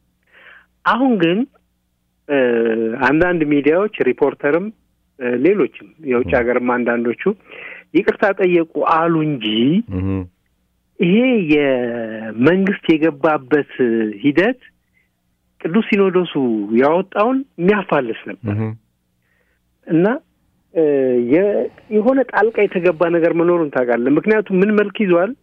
Speaker 3: አሁን ግን እ፣ አንዳንድ ሚዲያዎች ሪፖርተርም እ፣ ሌሎችም የውጭ ሀገርም አንዳንዶቹ ይቅርታ ጠየቁ አሉ እንጂ
Speaker 2: እህ፣
Speaker 3: ይሄ የመንግስት የገባበት ሂደት ቅዱስ ሲኖዶሱ ያወጣውን የሚያፋልስ ነበር
Speaker 2: እህ።
Speaker 3: እና እ፣ የ- የሆነ ጣልቃ የተገባ ነገር መኖሩን ታውቃለህ። ምክንያቱም ምን መልክ ይዟል?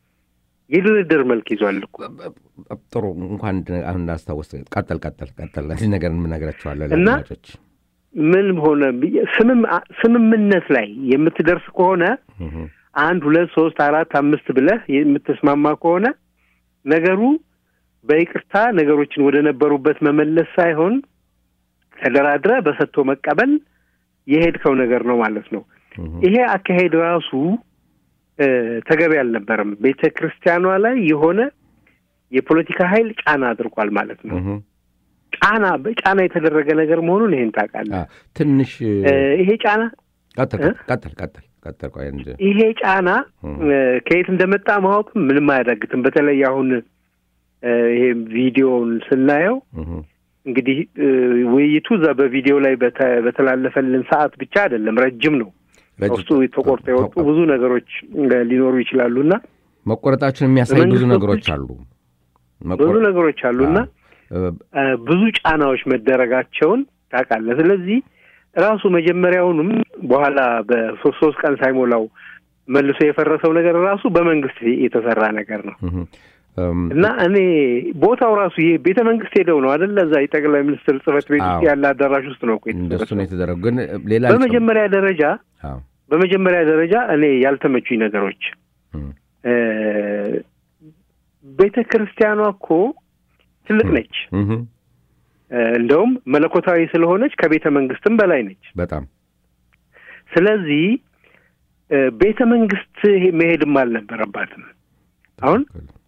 Speaker 3: የድርድር መልክ ይዟል እኮ
Speaker 2: ጥሩ እንኳን እንድ- አሁን እንዳስታወስ ቀጠል ቀጠል ቀጠል እዚህ ነገር የምነግራቸዋለን
Speaker 3: እና
Speaker 2: ለአድማጮች።
Speaker 3: ምን ሆነ ብዬ- ስምም ስምምነት ላይ የምትደርስ ከሆነ
Speaker 2: እህ፣
Speaker 3: አንድ ሁለት ሶስት አራት አምስት ብለህ የምትስማማ ከሆነ ነገሩ በይቅርታ ነገሮችን ወደ ነበሩበት መመለስ ሳይሆን ተደራድረ በሰጥቶ መቀበል የሄድከው ነገር ነው ማለት ነው።
Speaker 2: እህ፣
Speaker 3: ይሄ አካሄድ ራሱ እ፣ ተገቢ አልነበረም። ቤተ ክርስቲያኗ ላይ የሆነ የፖለቲካ ኃይል ጫና አድርጓል ማለት ነው።
Speaker 2: እህ።
Speaker 3: ጫና በጫና የተደረገ ነገር መሆኑን ይሄን ታውቃለህ።
Speaker 2: አ፣ ትንሽ
Speaker 3: እ፣ ይሄ ጫና
Speaker 2: ቀጠል
Speaker 3: እ?
Speaker 2: ቀጠል ቀጠል ቀጠል ቆይ አንድ
Speaker 3: ይሄ ጫና
Speaker 2: እም።
Speaker 3: እ፣ ከየት እንደመጣ ማወቅ ምንም አያዳግትም። በተለይ አሁን እ፣ ይሄ ቪዲዮውን ስናየው
Speaker 2: እህ፣
Speaker 3: እንግዲህ እ፣ ውይይቱ እዛ በቪዲዮ ላይ በተ- በተላለፈልን ሰዓት ብቻ አይደለም፣ ረጅም ነው።
Speaker 2: ረጅም-
Speaker 3: ውስጡ ተቆርጦ የወጡ ብዙ ነገሮች እ፣ ሊኖሩ ይችላሉ እና
Speaker 2: መቆረጣችን የሚያሳይ ብዙ
Speaker 3: በመንግስት
Speaker 2: ነገሮች
Speaker 3: በኩል
Speaker 2: አሉ።
Speaker 3: ብዙ
Speaker 2: መቆረ-
Speaker 3: ነገሮች አሉ እና
Speaker 2: እ፣
Speaker 3: እ፣ ብዙ ጫናዎች መደረጋቸውን ታውቃለህ። ስለዚህ ራሱ መጀመሪያውንም በኋላ በሶስት ሶስት ቀን ሳይሞላው መልሶ የፈረሰው ነገር ራሱ በመንግስት የተሰራ ነገር ነው
Speaker 2: እህ፣ እም፣
Speaker 3: እና እኔ ቦታው ራሱ ይህ ቤተ መንግስት ሄደው ነው አደለ? እዛ የጠቅላይ ሚኒስትር ጽህፈት ቤት ውስጥ
Speaker 2: አዎ።
Speaker 3: ያለ አዳራሽ ውስጥ ነው እኮ
Speaker 2: እንደሱ ነው
Speaker 3: የተሰበሰበው።
Speaker 2: የተደረገው። ግን ሌላ
Speaker 3: በመጀመሪያ ደረጃ
Speaker 2: አዎ፣
Speaker 3: በመጀመሪያ ደረጃ እኔ ያልተመቹኝ ነገሮች
Speaker 2: እም፣
Speaker 3: እ፣ ቤተ ክርስቲያኗ እኮ ትልቅ ነች።
Speaker 2: እህ፣
Speaker 3: እ፣ እንደውም መለኮታዊ ስለሆነች ከቤተ መንግስትም በላይ ነች።
Speaker 2: በጣም
Speaker 3: ስለዚህ ቤተ መንግስት መሄድም አልነበረባትም። አሁን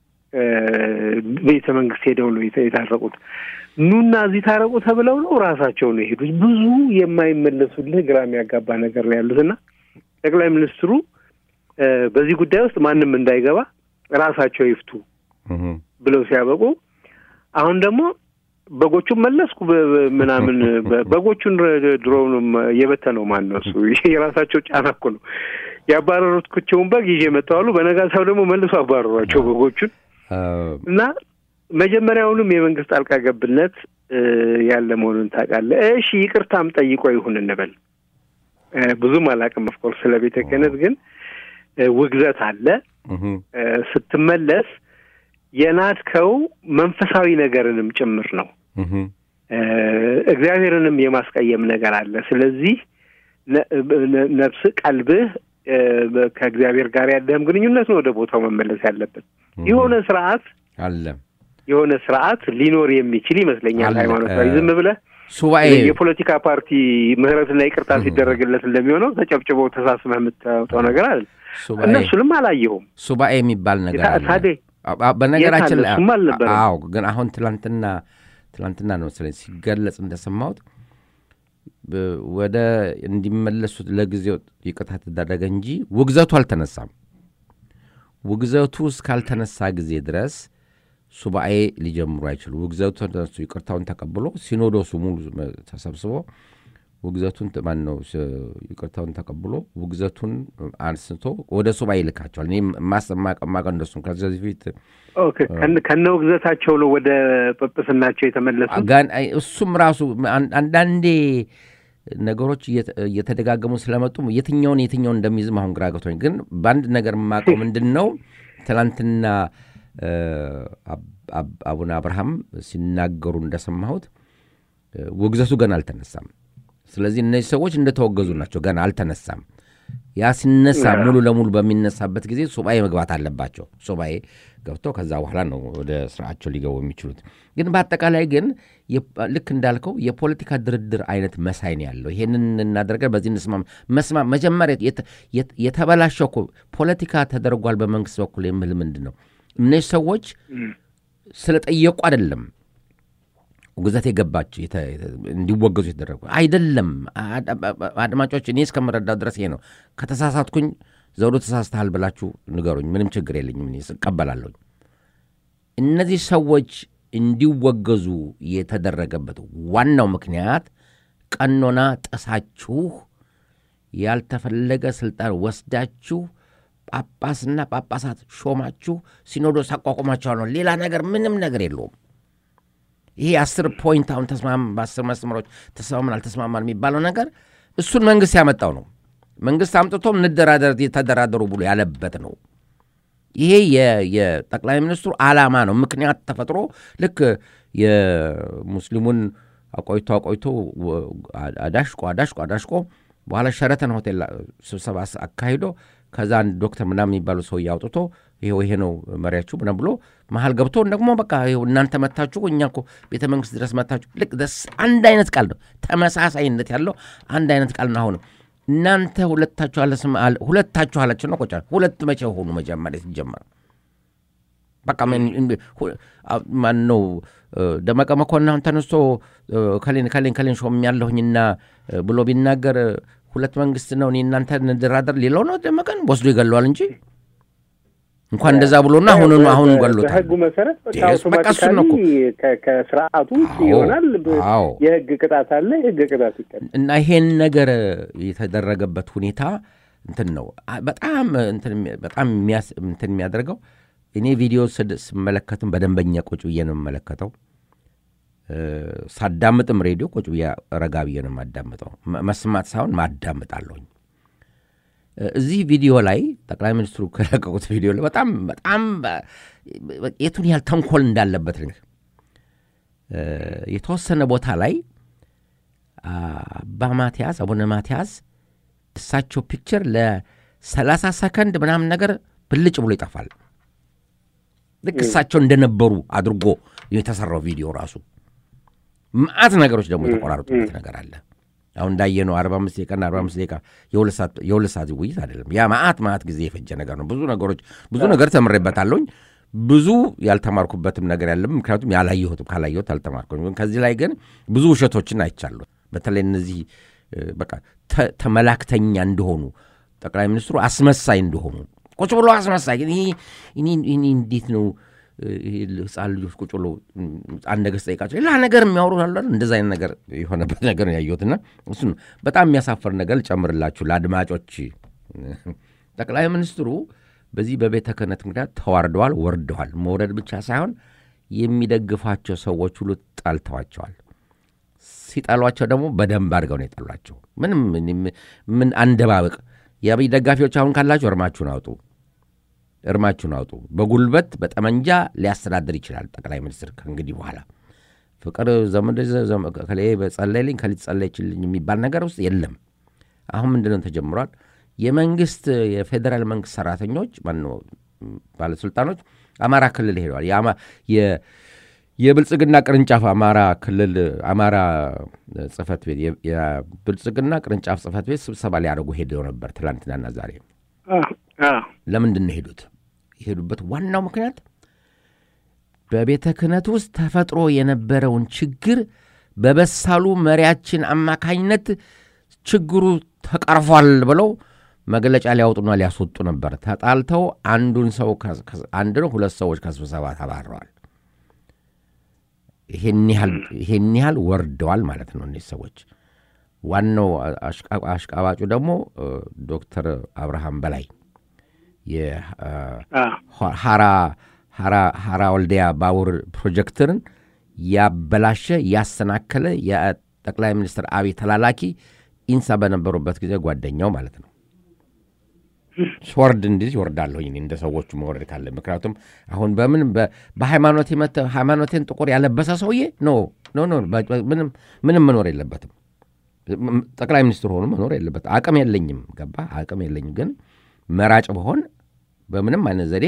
Speaker 3: ቤተ መንግስት ሄደው ነው የታረቁት። ኑና እዚህ ታረቁ ተብለው ነው ራሳቸው ነው የሄዱት። ብዙ የማይመለሱልህ ግራ የሚያጋባ ነገር ነው ያሉት እና ጠቅላይ ሚኒስትሩ በዚህ ጉዳይ ውስጥ ማንም እንዳይገባ ራሳቸው ይፍቱ ብለው ሲያበቁ አሁን ደግሞ በጎቹን መለስኩ ምናምን በጎቹን ድሮውንም የበተነው ማን ነው? እሱ የራሳቸው ጫና እኮ ነው። ያባረሩትቸውን በግ ይዤ መጣዋሉ። በነጋታው ደግሞ መልሶ አባረሯቸው በጎቹን እና መጀመሪያውንም የመንግስት ጣልቃ ገብነት ያለ መሆኑን ታውቃለህ። እሺ ይቅርታም ጠይቆ ይሁን እንበል። ብዙም አላውቅም ኦፍኮርስ ስለ ቤተ ክህነት ግን ውግዘት አለ። ስትመለስ የናድከው መንፈሳዊ ነገርንም ጭምር ነው። እግዚአብሔርንም የማስቀየም ነገር አለ። ስለዚህ ነፍስ ቀልብህ ከእግዚአብሔር ጋር ያለህም ግንኙነት ነው ወደ ቦታው መመለስ ያለበት። የሆነ ስርዓት
Speaker 2: አለ
Speaker 3: የሆነ ስርዓት ሊኖር የሚችል ይመስለኛል። ሃይማኖታዊ ዝም ብለህ
Speaker 2: ሱባኤ
Speaker 3: የፖለቲካ ፓርቲ ምህረትና ይቅርታ ሲደረግለት እንደሚሆነው ተጨብጭበው ተሳስመህ የምታወጣው ነገር አለ። እነሱንም አላየሁም።
Speaker 2: ሱባኤ የሚባል ነገር አለ።
Speaker 3: ታዴ
Speaker 2: በነገራችን ላይ
Speaker 3: እሱም አልነበረም።
Speaker 2: አዎ፣ ግን አሁን ትላንትና ትላንትና ነው መሰለኝ ሲገለጽ እንደሰማሁት ወደ እንዲመለሱት ለጊዜው ይቅርታ ተደረገ እንጂ ውግዘቱ አልተነሳም። ውግዘቱ እስካልተነሳ ጊዜ ድረስ ሱባኤ ሊጀምሩ አይችሉ። ውግዘቱ ተነሱ ይቅርታውን ተቀብሎ ሲኖዶሱ ሙሉ ተሰብስቦ ውግዘቱን ማን ነው ይቅርታውን ተቀብሎ ውግዘቱን አንስቶ ወደ ሱባኤ ይልካቸዋል። እኔ ማቀማቀ እንደሱ ከዚህ በፊት
Speaker 3: ከነ ውግዘታቸው ነው ወደ ጵጵስናቸው የተመለሱት።
Speaker 2: እሱም ራሱ አንዳንዴ ነገሮች እየተደጋገሙ ስለመጡ የትኛውን የትኛውን እንደሚይዝም አሁን ግራ ገብቶኝ፣ ግን በአንድ ነገር የማውቀው ምንድን ነው ትናንትና አቡነ አብርሃም ሲናገሩ እንደሰማሁት ውግዘቱ ገና አልተነሳም። ስለዚህ እነዚህ ሰዎች እንደተወገዙ ናቸው። ገና አልተነሳም። ያ ሲነሳ ሙሉ ለሙሉ በሚነሳበት ጊዜ ሱባኤ መግባት አለባቸው። ሱባኤ ገብተው ከዛ በኋላ ነው ወደ ስርዓቸው ሊገቡ የሚችሉት። ግን በአጠቃላይ ግን ልክ እንዳልከው የፖለቲካ ድርድር አይነት መሳይ ነው ያለው። ይሄንን እናደርገን በዚህ እንስማማ መስማ መጀመሪያ የተበላሸው እኮ ፖለቲካ ተደርጓል በመንግስት በኩል የምል ምንድን ነው እነዚህ ሰዎች ስለጠየቁ አይደለም ውግዘት የገባቸው እንዲወገዙ የተደረጉ አይደለም። አድማጮች፣ እኔ እስከምረዳው ድረስ ይሄ ነው። ከተሳሳትኩኝ ዘውዶ ተሳስተሃል ብላችሁ ንገሩኝ። ምንም ችግር የለኝም፣ እኔ እቀበላለሁኝ። እነዚህ ሰዎች እንዲወገዙ የተደረገበት ዋናው ምክንያት ቀኖና ጥሳችሁ ያልተፈለገ ስልጣን ወስዳችሁ ጳጳስና ጳጳሳት ሾማችሁ ሲኖዶስ አቋቁማችኋል ነው። ሌላ ነገር ምንም ነገር የለውም። ይሄ አስር ፖይንት አሁን ተስማም በአስር መስመሮች ተስማምን አልተስማማን የሚባለው ነገር እሱን መንግስት ያመጣው ነው። መንግስት አምጥቶም እንደራደር ተደራደሩ ብሎ ያለበት ነው። ይሄ የጠቅላይ ሚኒስትሩ ዓላማ ነው። ምክንያት ተፈጥሮ ልክ የሙስሊሙን አቆይቶ አቆይቶ አዳሽቆ አዳሽቆ አዳሽቆ በኋላ ሸረተን ሆቴል ስብሰባ አካሂዶ ከዛ አንድ ዶክተር ምናምን የሚባሉ ሰው አውጥቶ ይሄው ይሄ ነው መሪያችሁ ምናምን ብሎ መሀል ገብቶ ደግሞ በቃ ይኸው እናንተ መታችሁ እኛ እኮ ቤተ መንግስት ድረስ መታችሁ። ልክ አንድ አይነት ቃል ነው፣ ተመሳሳይነት ያለው አንድ አይነት ቃል ነው። አሁንም እናንተ ሁለታችሁ ሁለታችሁ አላችሁ ነው ቆጫ ሁለት መቼ ሆኑ? መጀመሪያ ሲጀመር በቃ ማን ነው ደመቀ መኮንን አሁን ተነስቶ ከሌን ከሌን ከሌን ሾም ያለሁኝና ብሎ ቢናገር ሁለት መንግስት ነው እኔ እናንተ እንደራደር ሌላው ነው ደመቀን ወስዶ ይገለዋል እንጂ እንኳን እንደዛ ብሎና አሁን አሁን ገሎታል።
Speaker 3: በህጉ መሰረት
Speaker 2: በቃ እሱን ነው እኮ
Speaker 3: ከስርዓቱ ውጭ ይሆናል። የህግ ቅጣት አለ። የህግ ቅጣት ይቀጣል።
Speaker 2: እና ይሄን ነገር የተደረገበት ሁኔታ እንትን ነው በጣም በጣም እንትን የሚያደርገው እኔ ቪዲዮ ስመለከትም በደንበኛ ቁጭ ብዬ ነው የምመለከተው። ሳዳምጥም ሬዲዮ ቁጭ ብዬ ረጋ ብዬ ነው የማዳምጠው። መስማት ሳይሆን ማዳምጣለሁኝ። እዚህ ቪዲዮ ላይ ጠቅላይ ሚኒስትሩ ከለቀቁት ቪዲዮ ላይ በጣም በጣም የቱን ያህል ተንኮል እንዳለበት የተወሰነ ቦታ ላይ አባ ማትያስ አቡነ ማትያስ እሳቸው ፒክቸር ለሰላሳ ሰከንድ ምናምን ነገር ብልጭ ብሎ ይጠፋል። ልክ እሳቸው እንደነበሩ አድርጎ የተሰራው ቪዲዮ ራሱ መዓት ነገሮች ደግሞ የተቆራረጡበት ነገር አለ። አሁን እንዳየነው አርባ አምስት ደቂቃና አርባ አምስት ደቂቃ የሁለት ሰዓት ውይይት አይደለም። ያ መዓት መዓት ጊዜ የፈጀ ነገር ነው። ብዙ ነገሮች ብዙ ነገር ተምሬበታለሁኝ። ብዙ ያልተማርኩበትም ነገር ያለም ምክንያቱም ያላየሁትም ካላየሁት አልተማርኩም። ከዚህ ላይ ግን ብዙ ውሸቶችን አይቻለሁ። በተለይ እነዚህ በቃ ተመላክተኛ እንደሆኑ ጠቅላይ ሚኒስትሩ አስመሳይ እንደሆኑ ቁጭ ብሎ አስመሳይ ግን ይሄ እንዴት ነው ህፃን ልጆች ቁጭ ብሎ አንድ ነገር ስጠይቃቸው ሌላ ነገር የሚያወሩ አሉ። እንደዚ አይነት ነገር የሆነበት ነገር ነው ያየሁትና እሱ ነው በጣም የሚያሳፍር ነገር ልጨምርላችሁ ለአድማጮች። ጠቅላይ ሚኒስትሩ በዚህ በቤተ ክህነት ምክንያት ተዋርደዋል፣ ወርደዋል። መውረድ ብቻ ሳይሆን የሚደግፏቸው ሰዎች ሁሉ ጠልተዋቸዋል። ሲጠሏቸው ደግሞ በደንብ አድርገው ነው የጠሏቸው። ምንም ምን አንደባበቅ። የአብይ ደጋፊዎች አሁን ካላችሁ እርማችሁን አውጡ እርማችሁን አውጡ። በጉልበት በጠመንጃ ሊያስተዳድር ይችላል ጠቅላይ ሚኒስትር ከእንግዲህ በኋላ ፍቅር ዘመድ ከሌ በጸለይልኝ ከሊት ጸለይችልኝ የሚባል ነገር ውስጥ የለም። አሁን ምንድነው ተጀምሯል? የመንግስት የፌዴራል መንግስት ሰራተኞች ማነው ባለስልጣኖች አማራ ክልል ሄደዋል። የብልጽግና ቅርንጫፍ አማራ ክልል አማራ ጽህፈት ቤት የብልጽግና ቅርንጫፍ ጽህፈት ቤት ስብሰባ ሊያደርጉ ሄደው ነበር ትላንትናና ዛሬ። ለምንድን ነው ሄዱት? የሄዱበት ዋናው ምክንያት በቤተ ክህነት ውስጥ ተፈጥሮ የነበረውን ችግር በበሳሉ መሪያችን አማካኝነት ችግሩ ተቀርፏል ብለው መግለጫ ሊያወጡና ሊያስወጡ ነበር። ተጣልተው አንዱን ሰው አንድ ነው ሁለት ሰዎች ከስብሰባ ተባረዋል። ይሄን ያህል ወርደዋል ማለት ነው እነዚህ ሰዎች። ዋናው አሽቃባጩ ደግሞ ዶክተር አብርሃም በላይ የሐራ ወልዲያ ባቡር ፕሮጀክትን ያበላሸ ያሰናከለ የጠቅላይ ሚኒስትር አብይ ተላላኪ ኢንሳ በነበሩበት ጊዜ ጓደኛው ማለት ነው። ስወርድ እንዲህ ይወርዳለሁኝ እንደ ሰዎቹ መውረድ ካለ ምክንያቱም አሁን በምን በሃይማኖት ሃይማኖቴን ጥቁር ያለበሰ ሰውዬ ኖ ኖ ኖ ምንም መኖር የለበትም። ጠቅላይ ሚኒስትር ሆኑ መኖር የለበት። አቅም የለኝም ገባ አቅም የለኝም፣ ግን መራጭ በሆን በምንም አይነት ዘዴ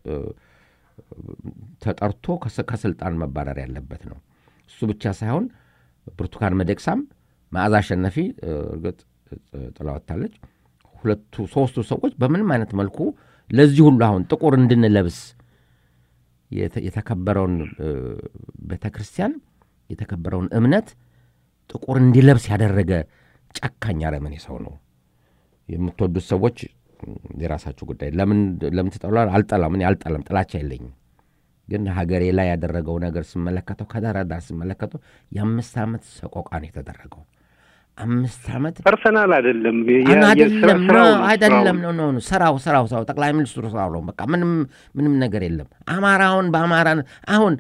Speaker 2: ተጠርቶ ከስልጣን መባረር ያለበት ነው። እሱ ብቻ ሳይሆን ብርቱካን መደቅሳም መዓዛ አሸናፊ እርግጥ ጥላ ወጥታለች። ሁለቱ ሶስቱ ሰዎች በምንም አይነት መልኩ ለዚህ ሁሉ አሁን ጥቁር እንድንለብስ የተከበረውን ቤተ ክርስቲያን የተከበረውን እምነት ጥቁር እንዲለብስ ያደረገ ጨካኝ አረመኔ ሰው ነው። የምትወዱት ሰዎች የራሳችሁ ጉዳይ። ለምን ለምን ትጠላ? አልጠላም። እኔ አልጠላም፣ ጥላቻ የለኝም። ግን ሀገሬ ላይ ያደረገው ነገር ስመለከተው ከዳር ዳር ስመለከተው የአምስት ዓመት ሰቆቃ ነው የተደረገው። አምስት ዓመት
Speaker 3: ፐርሰናል አይደለም
Speaker 2: አይደለም አይደለም ነው ነው ስራው ስራው ስራው ጠቅላይ ሚኒስትሩ ስራው ነው። በቃ ምንም ምንም ነገር የለም። አማራውን በአማራ አሁን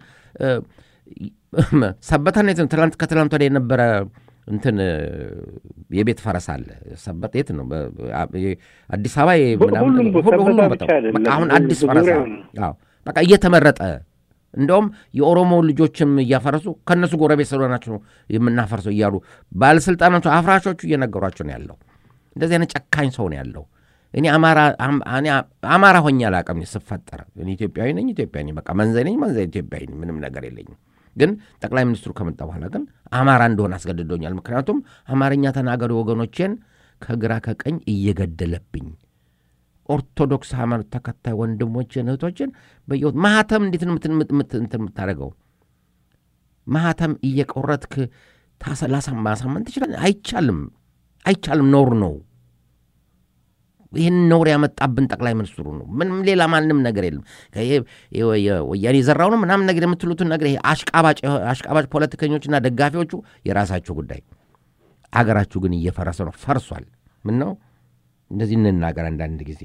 Speaker 2: ሰበታን የት ነው? ትላንት ከትላንት ወዲያ የነበረ እንትን የቤት ፈረስ አለ። ሰበት የት ነው? አዲስ አበባ ሁሉም በቃ አሁን አዲስ ፈረስ በቃ እየተመረጠ እንደውም የኦሮሞ ልጆችም እያፈረሱ ከእነሱ ጎረቤት ስለሆናቸው ነው የምናፈርሰው እያሉ ባለስልጣናቱ አፍራሾቹ እየነገሯቸው ነው ያለው። እንደዚህ አይነት ጨካኝ ሰው ነው ያለው። እኔ አማራ ሆኜ አላውቅም ስፈጠር። እኔ ኢትዮጵያዊ ነኝ፣ ኢትዮጵያዊ ነኝ። በቃ መንዘ ነኝ፣ መንዘ ኢትዮጵያዊ ነኝ። ምንም ነገር የለኝም። ግን ጠቅላይ ሚኒስትሩ ከመጣ በኋላ ግን አማራ እንደሆነ አስገድዶኛል። ምክንያቱም አማርኛ ተናጋሪ ወገኖቼን ከግራ ከቀኝ እየገደለብኝ ኦርቶዶክስ ሃይማኖት ተከታይ ወንድሞችን እህቶችን በየወት ማህተም እንዴት ነው የምታደርገው? ማህተም እየቆረጥክ ማሳመን ትችላል? አይቻልም፣ አይቻልም። ኖር ነው። ይህን ነውር ያመጣብን ጠቅላይ ሚኒስትሩ ነው። ምንም ሌላ ማንም ነገር የለም። ወያኔ የዘራው ነው ምናምን ነገር የምትሉትን ነገር ይሄ አሽቃባጭ ፖለቲከኞችና ደጋፊዎቹ የራሳቸው ጉዳይ። አገራችሁ ግን እየፈረሰ ነው፣ ፈርሷል። ምን ነው እንደዚህ እንናገር አንዳንድ ጊዜ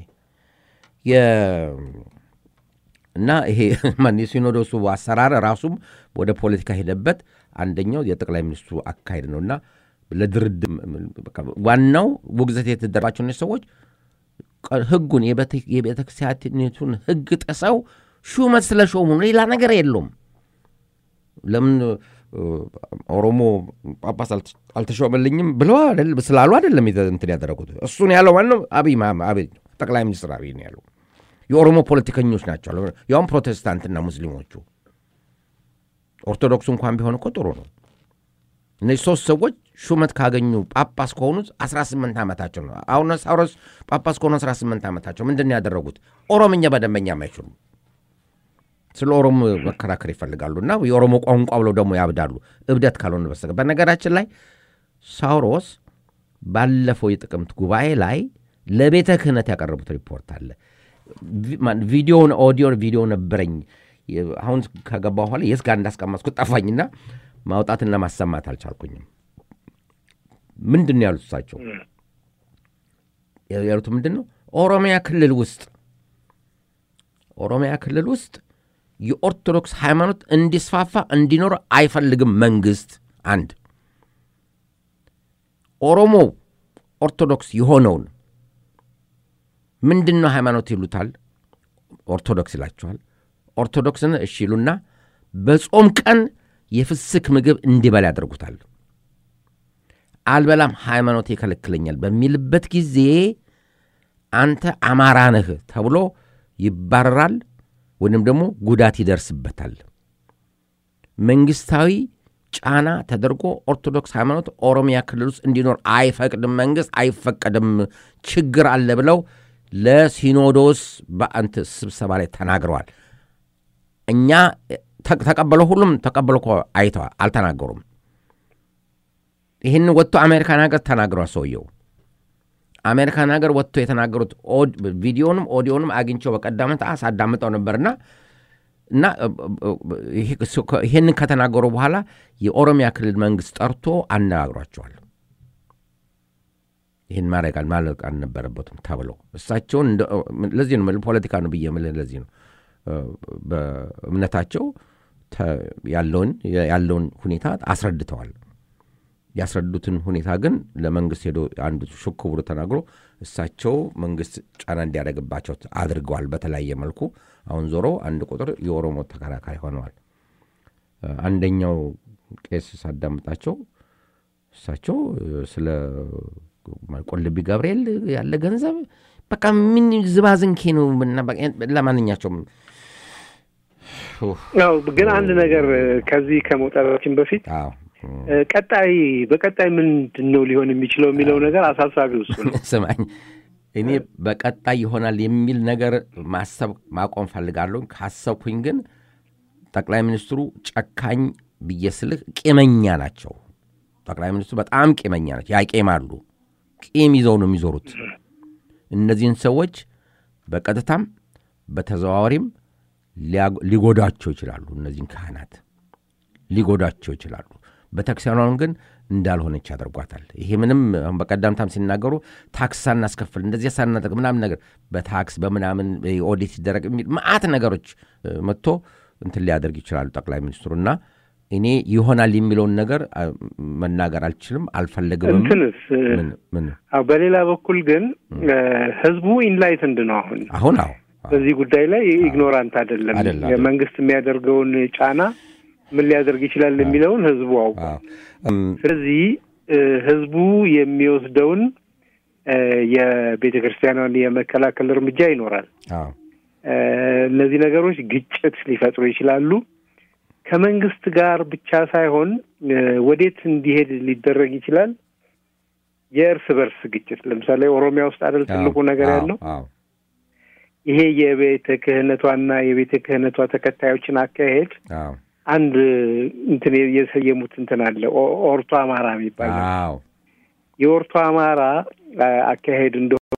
Speaker 2: እና ይሄ የሲኖዶሱ አሰራር ራሱም ወደ ፖለቲካ ሄደበት። አንደኛው የጠቅላይ ሚኒስትሩ አካሄድ ነው እና ለድርድር ዋናው ውግዘት የተደረባቸው ሰዎች ህጉን የቤተ ክርስቲያኒቱን ህግ ጥሰው ሹመት ስለ ሾሙ ሌላ ነገር የለውም። ለምን ኦሮሞ ጳጳስ አልተሾመልኝም ብለው ስላሉ አይደለም እንትን ያደረጉት። እሱን ያለው ማነው? አብይ አብይ ጠቅላይ ሚኒስትር አብይ ነው ያለው። የኦሮሞ ፖለቲከኞች ናቸው፣ ያውም ፕሮቴስታንትና ሙስሊሞቹ። ኦርቶዶክሱ እንኳን ቢሆን እኮ ጥሩ ነው። እነዚህ ሶስት ሰዎች ሹመት ካገኙ ጳጳስ ከሆኑት 18 ዓመታቸው ነው። አቡነ ሳዊሮስ ጳጳስ ከሆኑ 18 ዓመታቸው ምንድን ነው ያደረጉት? ኦሮምኛ በደንበኛ አይችሉም። ስለ ኦሮሞ መከራከር ይፈልጋሉ እና የኦሮሞ ቋንቋ ብለው ደግሞ ያብዳሉ። እብደት ካልሆነ በስተቀር በነገራችን ላይ ሳውሮስ ባለፈው የጥቅምት ጉባኤ ላይ ለቤተ ክህነት ያቀረቡት ሪፖርት አለ። ቪዲዮን ኦዲዮ ቪዲዮ ነበረኝ። አሁን ከገባ በኋላ የት ጋር እንዳስቀመጥኩት ጠፋኝና ማውጣትና ማሰማት አልቻልኩኝም። ምንድን ነው ያሉት እሳቸው ያሉት ምንድን ነው? ኦሮሚያ ክልል ውስጥ ኦሮሚያ ክልል ውስጥ የኦርቶዶክስ ሃይማኖት እንዲስፋፋ እንዲኖር አይፈልግም መንግስት። አንድ ኦሮሞ ኦርቶዶክስ የሆነውን ምንድን ነው ሃይማኖት ይሉታል፣ ኦርቶዶክስ ይላቸዋል። ኦርቶዶክስን እሺ ይሉና በጾም ቀን የፍስክ ምግብ እንዲበላ ያደርጉታል። አልበላም ሃይማኖት ይከለክለኛል በሚልበት ጊዜ አንተ አማራ ነህ ተብሎ ይባረራል ወይም ደግሞ ጉዳት ይደርስበታል። መንግስታዊ ጫና ተደርጎ ኦርቶዶክስ ሃይማኖት ኦሮሚያ ክልል ውስጥ እንዲኖር አይፈቅድም፣ መንግስት አይፈቀድም፣ ችግር አለ ብለው ለሲኖዶስ በአንት ስብሰባ ላይ ተናግረዋል። እኛ ተቀበለው፣ ሁሉም ተቀበለው እኮ አይተዋል፣ አልተናገሩም። ይህን ወጥቶ አሜሪካን ሀገር ተናግረዋል ሰውየው። አሜሪካን ሀገር ወጥቶ የተናገሩት ቪዲዮንም ኦዲዮንም አግኝቸው በቀዳመት ሳዳምጠው ነበርና እና ይህንን ከተናገሩ በኋላ የኦሮሚያ ክልል መንግስት ጠርቶ አነጋግሯቸዋል። ይህን ማድረግ ማለቅ አልነበረበትም ተብለው እሳቸውን ለዚህ ነው ፖለቲካ ነው ብዬ የምልህ ለዚህ ነው በእምነታቸው ያለውን ያለውን ሁኔታ አስረድተዋል። ያስረዱትን ሁኔታ ግን ለመንግስት ሄዶ አንዱ ሹክ ብሎ ተናግሮ እሳቸው መንግስት ጫና እንዲያደርግባቸው አድርገዋል። በተለያየ መልኩ አሁን ዞሮ አንድ ቁጥር የኦሮሞ ተከራካሪ ሆነዋል። አንደኛው ቄስ ሳዳምጣቸው እሳቸው ስለ ቆልቢ ገብርኤል ያለ ገንዘብ በቃ ምን ዝባዝንኬ ነው። ለማንኛቸውም
Speaker 3: ግን አንድ ነገር ከዚህ ከመውጣታችን በፊት ቀጣይ በቀጣይ ምንድን ነው ሊሆን የሚችለው የሚለው ነገር አሳሳቢ ውሱ ነው።
Speaker 2: ስማኝ፣ እኔ በቀጣይ ይሆናል የሚል ነገር ማሰብ ማቆም ፈልጋለሁ። ካሰብኩኝ ግን ጠቅላይ ሚኒስትሩ ጨካኝ ብዬ ስልህ ቂመኛ ናቸው። ጠቅላይ ሚኒስትሩ በጣም ቂመኛ ናቸው። ያቄማሉ። ቂም ይዘው ነው የሚዞሩት። እነዚህን ሰዎች በቀጥታም በተዘዋዋሪም ሊጎዳቸው ይችላሉ። እነዚህን ካህናት ሊጎዳቸው ይችላሉ። ቤተክርስቲያኗን ግን እንዳልሆነች ያደርጓታል። ይሄ ምንም አሁን በቀዳምታም ሲናገሩ ታክስ ሳናስከፍል እንደዚህ ሳናደርግ ምናምን ነገር በታክስ በምናምን ኦዲት ሲደረግ የሚል መዓት ነገሮች መጥቶ እንትን ሊያደርግ ይችላሉ ጠቅላይ ሚኒስትሩ እና እኔ ይሆናል የሚለውን ነገር መናገር አልችልም፣ አልፈለግም።
Speaker 3: እንትንስ በሌላ በኩል ግን ህዝቡ ኢንላይትንድ ነው አሁን
Speaker 2: አሁን አሁ
Speaker 3: በዚህ ጉዳይ ላይ ኢግኖራንት አይደለም። መንግስት የሚያደርገውን ጫና ምን ሊያደርግ ይችላል የሚለውን ህዝቡ አውቋል። ስለዚህ ህዝቡ የሚወስደውን የቤተ ክርስቲያኗን የመከላከል እርምጃ ይኖራል። እነዚህ ነገሮች ግጭት ሊፈጥሩ ይችላሉ። ከመንግስት ጋር ብቻ ሳይሆን ወዴት እንዲሄድ ሊደረግ ይችላል? የእርስ በርስ ግጭት ለምሳሌ ኦሮሚያ ውስጥ አይደል ትልቁ ነገር ያለው ይሄ የቤተ ክህነቷና የቤተ ክህነቷ ተከታዮችን አካሄድ አንድ እንትን የሰየሙት እንትን አለ ኦርቶ አማራ የሚባል የኦርቶ አማራ አካሄድ እንደሆነ